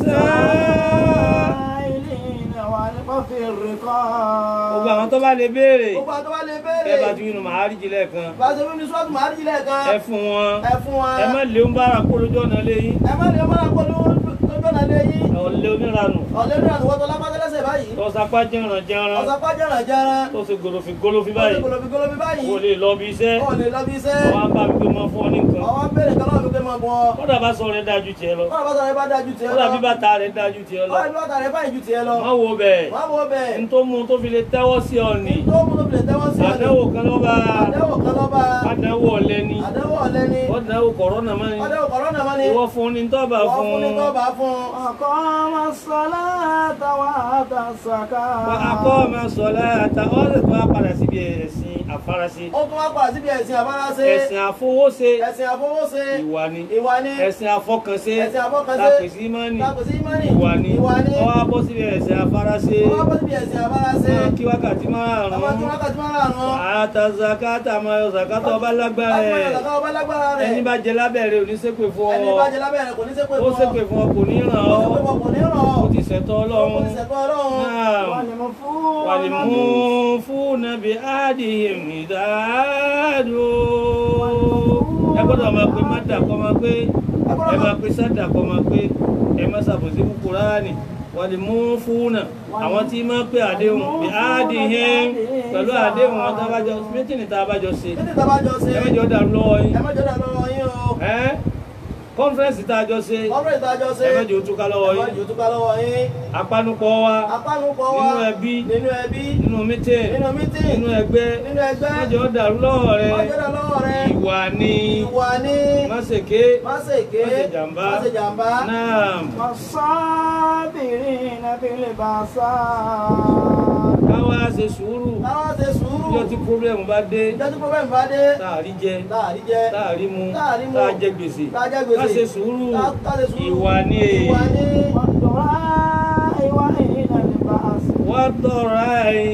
ọ̀sán Àìlèna wà ní pọ́fì rìkọ́. gbogbo àwọn tó bá lè béèrè gbogbo àti wá lè ẹ béèrè bá ti wínú màá rí jìlẹ̀ kan bá a ṣe wí ní sọ́ọ̀tù màá rí ilẹ̀ kan ẹ fún wọn ẹ fún wa ẹ má lé ń bára kó lójú ọ̀nà léyìn ẹ má lè mọ́ra pọ̀ lójú ọ̀nà lé yín ọ̀lẹ́ oníranù ọ̀lẹ́ ní àtúwọ́tọ̀ lápátẹ́lẹ́sẹ̀ báyìí tó sapá jẹran jẹran ọ̀sàpá jẹ́ràn jẹ́ràn tó ṣe gòlòfin gòlòfin ó ti báyìí gòlòbí gòlòbí báyìí kò lè lọ bí iṣẹ́ ó lè lọ bí iṣẹ́ wọn á bá mi pé mọ fún ọ ní nǹkan ọwọ́ béèrè kan náà fi pé máa bọ̀ ọ́ kódà bá sọ rẹ dájú tiẹ̀ lọ kọ́nà bá sọ̀rọ̀ ẹ bá dájú tiẹ̀ lọ kódà bí bàtà rẹ dájú tiẹ̀ lọ kọ́nà bí bàtà rẹ báyìí ju tiẹ̀ lọ má wo bẹ́ẹ̀ wọ́n wo bẹ́ẹ̀ n tó mú tó fi lè tẹ́wọ́ sí ọ ní tó mú tó fi lè tẹ́wọ́ sí ọ̀nì àdánwò kan ló bá àdẹ́wò kan lọ́ba àdánwò ọ̀lẹ́ni àdẹ́wò ọ̀lẹ́ni ọ̀dánwò kọ̀rọ̀nà mọ́ ni àdẹ́wò kọ̀rọ̀nà mọ́ ni ìwọ fún ni tọ́ba wọ́n fún fún ní tọ́ba fún Ọkọ̀ ọmọ sọ́lá tàwa àtàsàkà. akọ́ ọmọ sọ̀lá àtà ọ̀sẹ̀ tó wá padà síbi ẹ̀sìn àfarasí ó tún wá padà síbi ẹ̀sìn àbáráṣe ẹ̀sìn àfowóṣe ẹ̀sìn àfọwọ́ṣe ìwà ni ìwà ni ẹ̀sìn àfọkànṣe ẹ̀sìn àfọkànṣe tàpèsí mọ́nì tàpèsí ìmánì ìwà ni ìwà ni ọwọ́ abọ́ síbi ẹ̀sìn àfarasí ó wá bọ́ síbi ẹ̀sìn àbáráṣe máa kí wákàtí ọmọ tí márùn-ún wákàtí márùn-ún àtà zakata máa yọ zakata ọba lágbára lágbára ẹ̀ ìyàtọ̀ ọba lágbára rẹ̀ ẹni bá jẹ lábẹ́rẹ́ òní ṣépè fún ẹni ọ bá jẹ lábẹ́ rẹ̀ kò ní ṣépè ó fún ọ ṣépè fún ọ kò ní ràn ó ọ́ ṣépè fún ọ kò ní ràn ọ́ ó ti ṣẹ̀tọ́ ó ọlọ́run ti ṣẹ̀tọ́ ọlọ́run náà Wọ́n ni mo fún wàlìmú fún nàbí àdìhìm ìdáàdó ẹ gbọ́dọ̀ máa pe mádà kọ́ máa pé ẹ máa pe sádà kọ́ máa pé ẹ má ṣàbòsí fún Kùránì wàlìmú fún nà àwọn tí máa pé àdéhùn bí àdìhìm pẹ̀lú àdéhùn wọn tábàjọ mítìnì tá a bá jọ ṣe títí tá a bá jọ ṣe ẹ mẹ́jọ dàrú lọ́wọ́ yín ẹ má jọ dà lọ́wọ́ yín o ẹ́ kọ́nfẹ́rẹ́nsì tá a jọ ṣe ọ̀rọ̀ ìta jọ ṣe ẹ mẹ́jọ túká lọ́wọ́ ẹ má yín jọ túká lọ́wọ́ yín apánupọ̀ wa apánupọ̀ wa nínú ẹbí nínú ẹbí nínú mítìn nínú mítìn nínú ẹgbẹ́ nínú ẹgbẹ́ mẹ́jọ dàrú lọ́wọ́ rẹ má jọ dà lọ́wọ́ rẹ ìwà ni ìwà ni má ṣe ké má ṣe ké má ṣe jàmbá má ṣe jàmbá náà والصابرين في البأساء káwá ṣe sùúrù káwá ṣe sùúrù níjọ́ tí pírọ́blẹ̀mù bá dé ìjọ́ tí problem bá dé táàrí jẹ láàrí jẹ táàrí mu Táàrí mu. táàjẹ gbèsè tájẹ́ gbèsè ká ṣe sùúrù Ká- ká ṣe sùúrù. ìwà ni ìwà ni والدعاء وحين البأس wọ́n tọrọ àì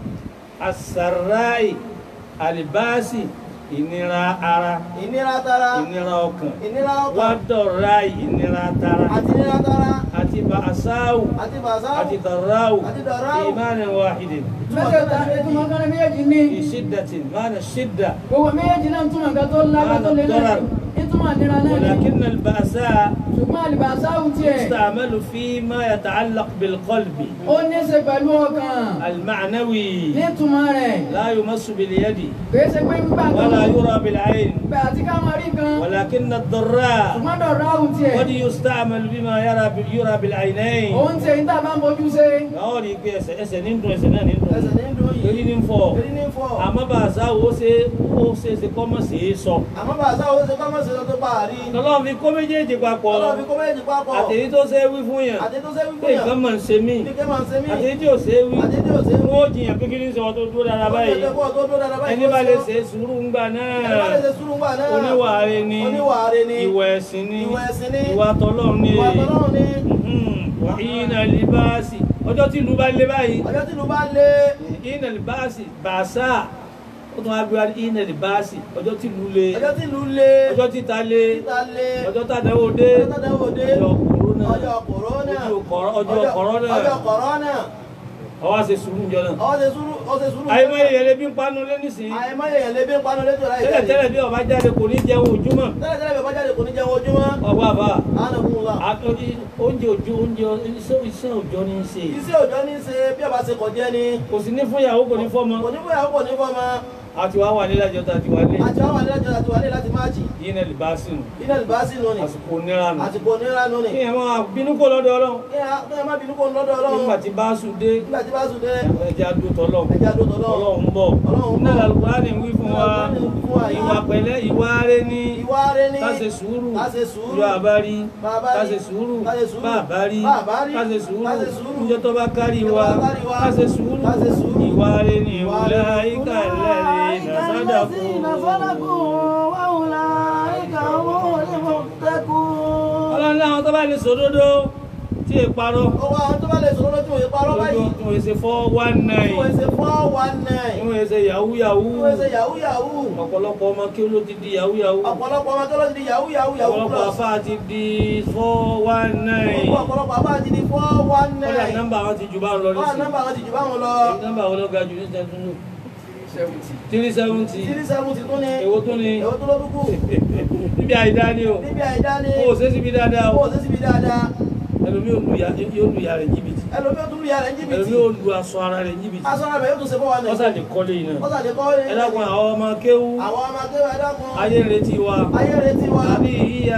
àṣàráì àlìbáàsì ìnira ara ìnira tara ìnira ọkàn ìnira wọ́n ọkàn tọrọ àì ìnira tara àti ìnira tara àti bàṣáwù àti bàṣáwù àti dọ̀ráwù àti dọ̀ráwù. ìmánin wàhídìn mẹ́tẹ̀ẹ̀ta ìtumọ̀ kan ní méjèèjì ní fi ṣídàtì máa ṣídà gbogbo méjèèjì náà túmọ̀ nǹkan tó lágbá tó lé náà ìtumọ̀ nira náà ni ولكن البأساء ṣùgbọ́n àlìbàṣáwù tiẹ̀ يستعمل فيما يتعلق بالقلب ó ní í ṣe pẹ̀lú ọkàn المعنوي nítumọ̀ rẹ̀ لا يمس باليد kìí ṣe pé nígbà tó ولا يرى بالعين bẹ̀ àti ká máa rí kan ولكن الضراء ṣùgbọ́n dọ̀ráwù tiẹ̀ قد يستعمل بما يرى يرى بالعينين òun tiẹ̀ níta bá ń bójú ṣe ọ̀ rí i pé ẹsẹ̀ ẹsẹ̀ ní dùn ẹsẹ̀ náà ní dùn ẹsẹ̀ ní dùn yìí èrí ní fọ́ èrí ní fọ́ àmọ́ bàṣà ó ṣe ó ṣe é ṣe kọ́ mọ̀ sí í sọ àmọ́ bàṣáwù ó ṣe kọ́ mọ́ sí lọ nǹkan tó pa àrí. lọ́lọ́run fi kó méjèèjì papọ̀ Ọlọ́run fi kó méjì papọ̀. àtèyí tó ṣe é wí fún yàn Àti tó ṣe wí pé fún yàn. nǹkan mọ̀ ń ṣe mí Ní kí máa ń ṣe mí. àtèyí tí ò ṣe é wí Àti tí ò ṣe wí. wọ́n ó jiyàn pé kí ní sọ tó dúró dára báyìí Ó tó dúró dáadáa báyìí. ẹni bá lè ṣe sùúrù ńgbà náà Ẹni bá lè ṣe sùúrù ńgbà náà. oníwàáre ni Oníwàáre ni. ìwà ẹ̀sìn ni Ìwà ẹ̀sìn ni. ìwà tọlọ́run ni Ìwà tọ́lọ́run ni. ìnà libasi ọjọ́ tí ìlú bá lé báyìí Ọjọ́ tí ìlú bá lé. ìnà libasi bàṣà ó tún wá gbé wá ní ìnà libasi ọjọ́ tí ìlú lé Ọjọ́ tí ìlú lé. ọjọ́ títa lé Títa lé. ọjọ́ tàdáwó dé Ọjọ́ tàdáwó dé. ọjọ́ kòrónà Ọjọ́ kòrónà. ọjọ́ kọ̀rọ̀- ọjọ́ kọ̀rọ̀nà Ọjọ́ kòrónà. ọwọ́ ṣe sùúrù jọ náà Ọwọ́ ṣe sùúrù. Ó ṣe sùúrù. àyèmọ́ èèyàn lè bí ń panu lé nísìnyí Àìmọye èèyàn lè bí ń panu létò láì tẹ́lẹ̀ tẹ́lẹ̀ bí ọba jáde kò ní jẹun ojúmọ́ Tẹ́lẹ̀ tẹ́lẹ̀ bí ọba jáde kò ní jẹun ojúmọ́. ọba àbá Àánú fún wa. àtọ́jú oúnjẹ ojú oúnjẹ iṣẹ́ iṣẹ́ òjọ́ ní í ṣe Iṣẹ́ òjọ́ ní í ṣe bí ọba ṣe kọ̀ jẹ́ ni. kò sí ní fún ìyàwó kò ní fọ́mọ Kò ní fún ìyàwó kò ní fọ́mọ. àti wàá wà nílẹ̀ àjọ tàbí wà lé Àti àwọn àlejò àti wàlé láti máàjì. yìí náà lè bá sínú Iná ìbásí nù ni. àsìkò nira nù Àsìkò onírà nù ni. kí ẹ máa bínú kó lọ́dọ̀ ọlọ́run Kí ẹ kí ẹ má bínú kó lọ́dọ̀ Ọlọ́run. nígbà tí bá sùn dé Nígbà tí bá sùn dé. ẹja dó tọ́lọ́run Ẹja dó tọ́lọ́run. ọlọ́run ń bọ̀ Ọlọ́run ń bọ̀. náà lálùkùránì ń wí fún wa Lálùkùránì ń fún wa yìí. ìwà pẹ̀lẹ́ ìwà rẹ ní Ìwà rẹ ni. ká ṣe sùúrù Ká ṣe sùúrù. yọ àbárí Bá a bá rí. ká ṣe sùúrù Ká ṣe sùúrù. bá àbárí Bá a bá rí. ká ṣe sùúrù Ká ṣe sùúrù. níjọ́ tó bá kárí Níjọ́ tó wa bá kárí wa. ká ṣe sùúrù Ká ṣe sùúrù. ìwà rẹ ní Ìwà ìwúlẹ̀ rẹ. àyíká ìlẹ́rìí nàṣàdàkù وأولئك هم المتقون ọlọ́run láwọn tó bá lè sòdodo tí è parọ́ Ọwọ́ àwọn tó bá lè sọ̀rọ̀ lójú ìparọ́ báyìí. tí wọ́n ṣe four one nine Ìwé ṣe four one tí nine. wọ́n ṣe yahoo yahoo Ìwé ṣe yahoo yahoo. ọ̀pọ̀lọpọ̀ ọmọ kí ló ti di yahoo yahoo Ọ̀pọ̀lọpọ̀ ọmọ tó lọ ti di yahoo yahoo yahoo ọ̀pọ̀lọpọ̀ plus. afá ti di four one nine Ọ̀pọ̀lọpọ̀ àbá ti di four one kọ́dà nine. nọ́mbà wọn ti jù bá ń lọ Wọ́n á nísìnyí nọ́mbà wọn ti jù báwọn lọ. nọ́mbà wọn ló ga jù ní sẹ́túnú three seventy Three seventy tún ni. èwo tún ni Èwo tó ló dúkù. níbi àìdá ni o Níbi àìdá ni. kó o ṣe síbi dáadáa Kó o o ṣe síbi dáadáa. ẹlòmí yóò lu ya yóò lu ya rẹ̀ jìbìtì Ẹlòmí ó tún lu yàrá jìbìtì. ẹlòmí yóò lu aṣọ ara rẹ̀ jìbìtì Aṣọ ara rẹ̀ yóò tún ṣe fún wa ní. ọ̀sà lè kọ́lé yìí náà Ọ̀sà lè kọ́ ọ́ ẹ dákun àwọn ọmọ kéwú Àwọn ọmọ akéwà ẹ dákun. ayé ń retí wa Ayé retí wa. àbí ìyá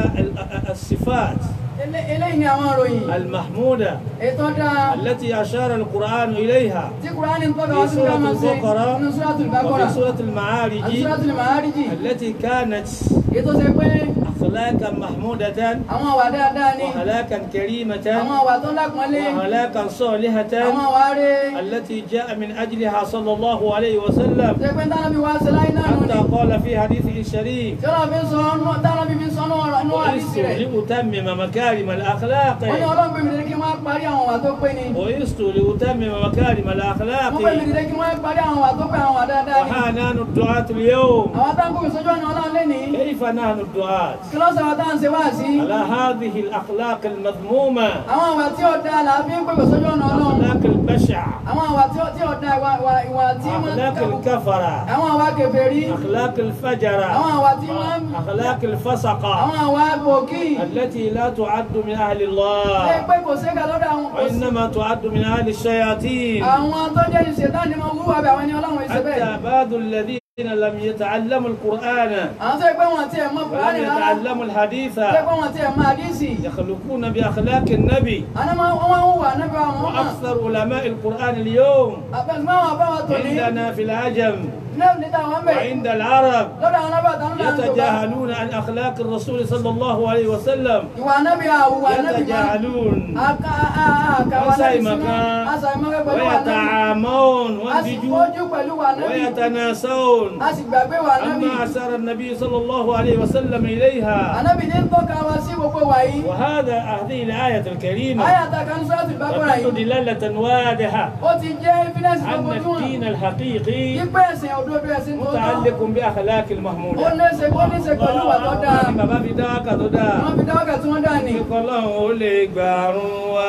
الصفات Ele- eléyìí ni àwọn ìròyìn المحمودة ètò dáa التي أشار القرآن إليها tí kùránì ń tọ́ka wá sí ká máa ṣe nínú súrátùl Baqara وفي سورة àti المعارج súrátùl Ma'ārij التي كانت ètò ṣe pé أخلاقا محمودة àwọn àwà dáadáa ni وأخلاقا كريمة àwọn àwà tó lápọ́nlé وأخلاقا àwọn صالحة àwà rẹ̀ التي جاء من أجلها صلى الله عليه وسلم ṣe pé tánàbí wá sí láì náà nù حتى ni قال في حديثه الشريف tí ọlọ́run fi ń sọ ọ́nù tánàbí fi ń sọ ọ́nù ọ̀rọ̀ nù àdìsí وإست rẹ̀ لأتمم مكارم الأخلاق wọ́n ní ọlọ́run pè mí dédé kí wọ́n parí àwọn àwà tó pé ni وإست لأتمم مكارم الأخلاق wọ́n pè mí dédé kí wọ́n parí àwọn àwà tó pé àwọn àwà dáadáa ni وها نحن الدعاة اليوم àwọn táǹkù ìsọjú ọ̀nà ọlọ́run lé ní كيف نحن الدعاة kí ló sọ̀rọ̀ táà ń ṣe wá sí على هذه الأخلاق المذمومة àwọn àwà tí ó dáa là á fi ń pèpè sójú ọ̀nà ọlọ́run أخلاق البشع àwọn àwà tí ó tí ó dáa ìwà ìwà ìwà tí wọ́n أخلاق الكفرة àwọn àwà kèfèrí أخلاق الفجرة àwọn àwà tí wọ́n أخلاق الفسقة àwọn àwà bòkì التي لا تعد من أهل ṣe الله pé kò sí ká lọ́dọ̀ àwọn kò sí وإنما تعد من أهل الشياطين àwọn tó jẹ́ ìṣẹ̀dá ni mo wúwa bẹ̀ àwọn ẹni ọlọ́run ìṣe bẹ́ẹ̀ حتى بعض الذين لم يتعلموا القرآن àwọn tó yẹ pé wọn ti ẹ̀ mọ ولم kùránì rárá يتعلموا الحديث tó yẹ pé wọn ti ẹ̀ mọ àdísì يخلقون بأخلاق النبي àná máa wọ́n máa ń wà níbi àwọn ọmọ وأكثر علماء القرآن اليوم àbẹ̀sùn máa wà bá wa tò ní عندنا في العجم lẹ́yìn níta wọn bẹ̀ وعند العرب lọ́dọ̀ àwọn alábà tán náà ń tó bá يتجاهلون عن أخلاق الرسول صلى الله عليه وسلم ìwà anábì àwùwà anábì máa يتجاهلون aka àkàwà Wọ́n lẹ́yìn ṣàìmọ̀kan. sínú àṣàìmọ́kẹ́ pẹ̀lú wà anábì ويتعامون a sì وانتجوا fojú pẹ̀lú wà anábì ويتناسون a sì gbàgbé wà anábì أما أشار النبي صلى الله عليه وسلم إليها anábì ní ń tọ́ka wa sí gbogbo wà yìí وهذا هذه الآية الكريمة ayàtà kan sọ́ọ̀tì bákọ́ra تدل yìí دلالة واضحة ó ti jẹ́ evidence tó أن fojú hàn الدين الحقيقي yípe ẹ̀sìn òdodo ẹ̀sìn tó tọ́ متعلق بأخلاق ó المحمودة léṣe ó léṣe pẹ̀lú wà tó dáa Ní bàbá fi dáwàkà tó dáa. wọ́n fi dáwọ́kà tí wọ́n dá ní Ọlọ́run ó lè gbàrún wa.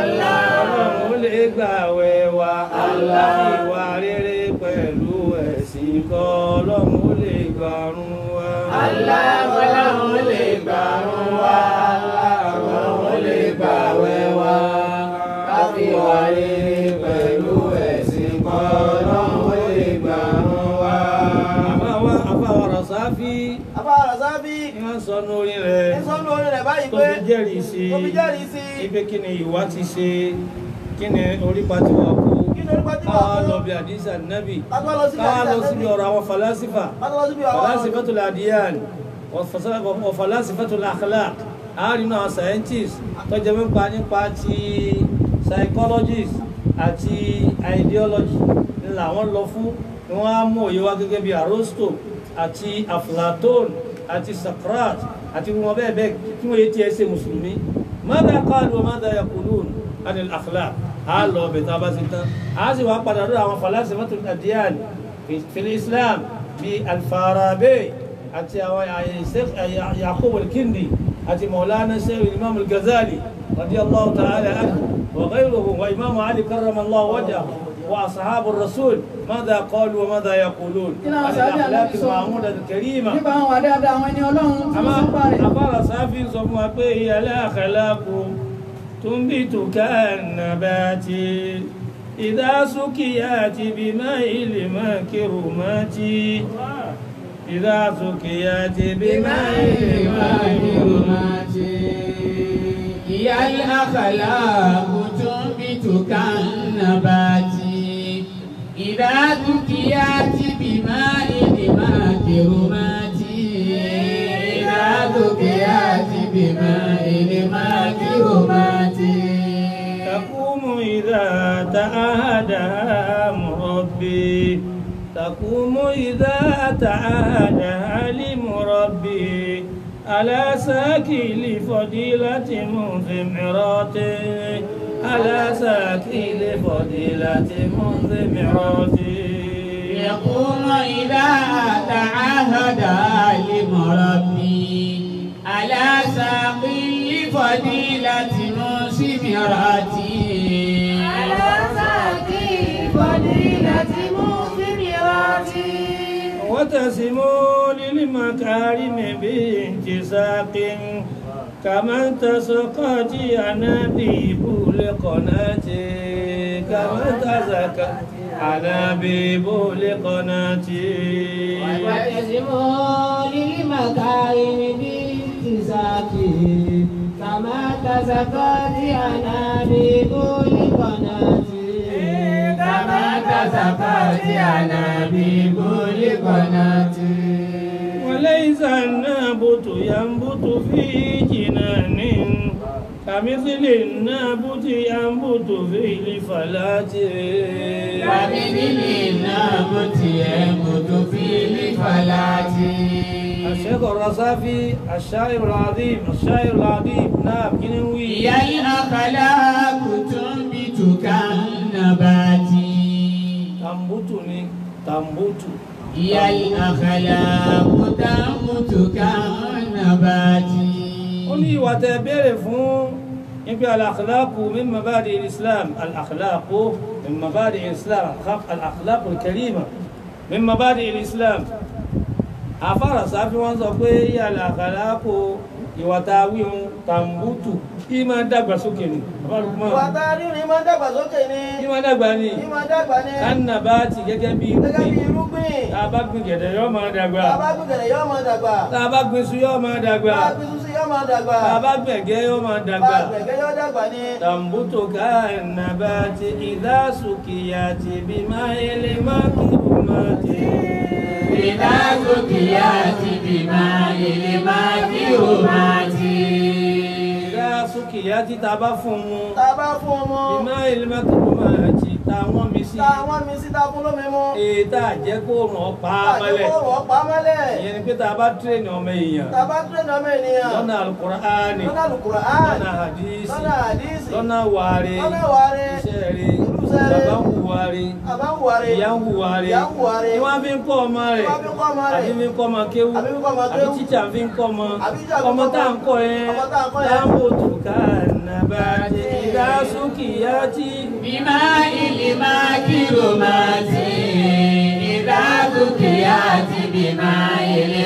Ọlọ́run ó lè gbàwẹ̀ wa. Ìwà rere pẹ̀lú ẹ̀sìn kọ́. Ọlọ́run ó lè gbàrún wa. Ọlọ́run ó lè gbàrún wa. Ọlọ́run ó lè gbàwẹ̀ wa. Ká fi wà rere pẹ̀lú ẹ̀sìn kan. Ọlọ́run ó lè gbàrún wa. Àbáwá àbáwá Rọ̀sáfí Àbá Razabi. ni wọ́n sọ ní orin rẹ̀. Ní sọ́nù orin rẹ̀ báyìí Tó pé. fi jẹ́rìí sí. Tó fi jẹ́rìí sí. Ipe kí ni ìwà ti ṣe? Kí ni orípa ti wà kú? Kí ni orípa tí wà Káwá kú? lọ bí àdísà nábì. Ká tó lọ síbi Káwá lọ àdìsá síbi Nábì. ọ̀rọ̀ àwọn falasifa. Ká tó lọ síbi àwọn falasifatul adiyan. falasifatul akhlaq àárínú àwọn scientists tó jẹ́ nípa nípa ti psychologist àti ideology ni làwọn lọ fún ni wọ́n á mú òye wá gẹ́gẹ́ bí Aristo àti Aflatón àti Socrates àti wọn bẹ́ẹ̀ bẹ́ẹ̀ kí wọ́n yé tiẹ̀ ṣe mùsùlùmí mada qalu wa mada yaqulun anil akhlaq á lọ ọbẹ̀ tá a bá ti tán á sì wá padà lórí àwọn falasifatul adiyan fil Islam bíi Al-Farabi àti àwọn Yaqub al-Kindi àti Maulana Shaykh Imam al-Ghazali radiyallahu ta'ala anhu wa ghayruhum wa Imam Ali karramallahu wajhahu وأصحاب الرسول ماذا قالوا وماذا يقولون Kí làwọn عن sàábì الأخلاق Ànábì sọ? المحمودة الكريمة nípa àwọn àdáadáa àwọn ẹni ọlọ́run tí wọ́n sọ pa rẹ̀. àbára sáfì sọ fún wa pé ìyàlẹ́ àkàlákù tó ń bí tùkà nàbàtì ìdásókìyàtì bí máa ilé máa kérò máa ti ìdásókìyàtì bí máa ilé máa kérò máa ti. هي الأخلاق تنبت كالنبات إذا ذكيت بماء الماكرمات إذا ذكيت بماء الماكرمات تقوم إذا تعاهدها مربي تقوم إذا تعاهدها لمربي على ساكي لفضيلة مثمرات على ساكي لفضيلة مثمرات يقوم إذا تعهد لمربي على ساق لفضيلة مسمرات على ساقي فضيلة مثمرات وتسموا للمكارم بانتساق كما انتسقت أنابيب لقناة كما انتسقت أنابيب لقناة وتزموا للمكارم باتساق كما تزكت أنابيب لقناة كما تسقط أنابيب لقناة وليس النابت ينبت في جنان كمثل النابت ينبت في الفلاة ومثل النابت ينبت في الفلاة الشيخ الرصافي الشاعر العظيم الشاعر العظيم نعم كنوي هي الأخلاق تنبت كالنبات تنبتني تنبت هي الأخلاق تنبت كالنبات ó ní ìwà tẹ béèrè fún níbi al-akhlaqu min mabadi al-islam al-akhlaqu min mabadi al-islam al-akhlaqu al-karima min mabadi al-islam afárá sáfí wọn sọ pé yà al-akhlaqu ìwà tá a wí hun tàǹbùtù kí máa dàgbà sókè ni ìwà tá a rí ni máa dàgbà sókè ni kí máa dàgbà ni kí máa dàgbà ni kánà bá ti gẹ́gẹ́ bí gẹ́gẹ́ bí irúgbìn irúgbìn tá a bá gbin gẹ̀dẹ̀ yóò máa dàgbà tá a bá gbẹ̀gẹ̀rẹ̀ yóò máa dàgbà tá a bá gbin iṣu yóò máa dàgbà tá a gbin sísí yóò máa dàgbà tá a bá gbẹ̀gẹ́ yóò máa tá dàgbà. a gbẹ̀gẹ̀ yóò dàgbà ni. تنبت كالنبات إذا سقيت بماء المكرمات إذا ذكيت بماء المكرمات إذا سقيت تبفم tá a bá fún ọmọ بماء المكرمات táwọn mi sí tá a wọ́n mi sí tá a fún lómi mu ètà jẹ́ kó ràn pa tá a jẹ́ mọ́lẹ̀ kó wọ́n pa á mọ́lẹ̀ ìyẹn ni pé tá a bá tírèèni ọmọ èèyàn tá a bá tẹ̀lé ọmọ ènìyàn lọ́nà alukur'ani lọ́nà Al-Qur'an lọ́nà hadisi lọ́nà àdìsí lọ́nà wàre lọ́nà wàre iṣẹ́ rẹ̀ Irúṣẹ́ rẹ̀. bàbá ń hùwà rẹ̀ àbá ń wàre ìyá ń hùwà rẹ̀ ìyá ń hùwà rẹ̀ ni wọ́n fi ń kọ́ ọmọ rẹ̀ wọ́n fi kọ́ ọmọ rẹ̀ àbí fi ń kọ́ ọmọ kéwú àbí fi kọ́ ọmọ àbí kéwú tíjà fi ń kọ́ ọmọ Àbí tíjà fi ń ọmọ kọ́ tá à ń ọmọ. kọ́ yẹn Ọmọ tá à ń kọ́ yẹn. láàbòtò kànábàjẹ́ ìdásókìyàtì بماء المكرمات إذا ذكيت بماء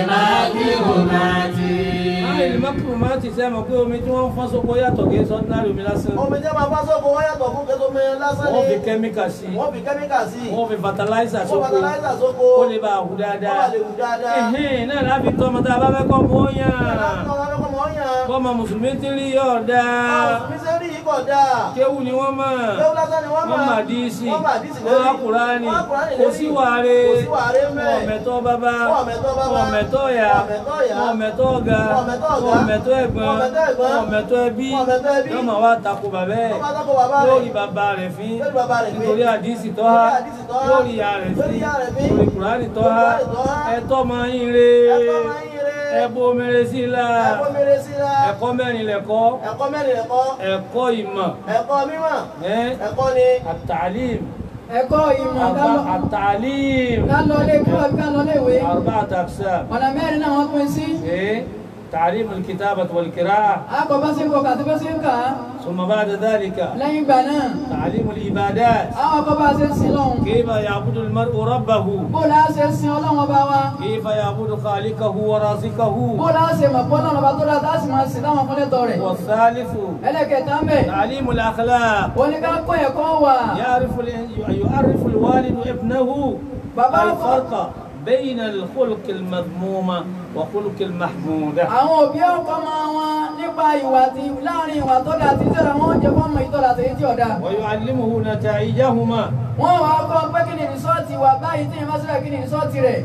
المكرمات máìlì mọ́kùnmáàtì sẹ́ mọ̀ pé omi tí wọ́n ń fọ́n sóko yàtọ̀ kì í sọ ordinary omi lásán omi jẹ́ máa bá sọ́kò wọ́n yàtọ̀ fún kẹ́tọ́ mi lásán ni wọ́n fi kẹ́míkà sí wọ́n fi kẹ́míkà sí wọ́n fi fertilizer wọ́n sóko fatalaisa sóko ó lè bá a hù wọ́n dáadáa bá lè wù dáadáa ẹ̀hìn náà láfi tọ́ ọmọ tá a bá fẹ́ kọ́ mọ́ yàn láti ọ̀gá fẹ́ kọ́ mọ́ yàn bọ́mọ mùsùlùmí ti rí yọ̀ dáa mi ṣe rí i kò dáa. kéwù ni wọ́n mọ̀ Kéwú lásán ni wọ́n wọ́n mọ̀. mà díìsì Wọ́n mà díìsì wọ́n lórí. á kùránì Wọ́n á Kùránì kò lórí. sí wàre Kò sí wàre mẹ́. wọ́n mẹ̀tọ́ bàbá Wọ́n mẹ̀tọ́ bàbá. wọ́n mẹ̀tọ́ ìyá Wọ́n mẹ̀tọ́ ìyá. wọ́n mẹ̀tọ́ ọ̀gá Wọ́n mẹ̀tọ́ ọ̀gá. wọ́n mẹ̀tọ́ ẹ̀gbọ́n Wọ́n mẹ̀tọ́ ẹ̀gbọ́n. wọ́n mẹ̀tọ́ ẹbí Wọ́n mẹ̀tọ́ ẹbí. yóò máa wá takò bàbá ẹ̀ Wọ́n bá dákọ̀ bàbá rẹ̀. lórí bàbá rẹ̀ fín Lórí bàbá rẹ̀ fín. nítorí àdìsí tọ́há Lórí àdìsí tọ́há. lórí ìyá rẹ̀ Lórí fín ìyá rẹ̀ fín. lórí kùránì tọ́há Lórí Kùránì tọ́há. ẹ̀tọ́ máa ń re Ẹ̀kọ́ máa ń yire. ẹ̀bùn omere sí i la Ẹ̀kọ́ mèrè sí la. ẹ̀kọ́ mẹ́rin lẹ̀kọ́ Ẹ̀kọ́ mẹ́rin ẹ̀kọ́. ẹ̀kọ́ ìmọ̀ Ẹ̀kọ́ mímọ̀. ẹ̀ Ẹ̀kọ́ ni. àtàlím ẹ̀kọ́ ìmọ̀ ká lọ- àtàlím ká lọ lé kí wọ́n ká lọ lé ìwé أربعة أقسام ọ̀nà mẹ́rin náà wọ́n pín sí إيه؟ تعليم الكتابة والقراءة akọ bá sí ń kọ kàtí bá sí ń kà á ثم بعد ذلك lẹ́yìn ìgbà náà تعليم العبادات àwọn akọ bá ṣe ń sin lọ́hùn كيف يعبد المرء ربه bó la ṣe sin ọlọ́wọ́n bá wa كيف يعبد خالقه ورازقه bó la ṣe mọ̀ pọ́ náà bá tó dáa tá a sì máa sin láwọn fúnlẹ́tọ̀ rẹ̀ والثالث ẹlẹ́kẹ̀ẹ́ta ń bẹ̀ تعليم الأخلاق oníkàkọ́ ẹ̀kọ́ wà يعرف ال- يعرف الوالد ابنه بابا. الفرق بين الخلق المذموم وخلق المحمود àwọn òbí ọkọ máa wọn nípa ìwà tí láàrin ìwà tó dáa tí tẹ̀lé wọn jẹ fọ́ọ̀mù ìtọ́lá àti èyí tí ọ̀dà ويعلمه نتائجهما wọ́n wàá kọ́ pé kí ni rìsọ́ọ̀tì wà báyìí tí ìmọ̀ sílẹ̀ kí ni rìsọ́ọ̀tì rẹ̀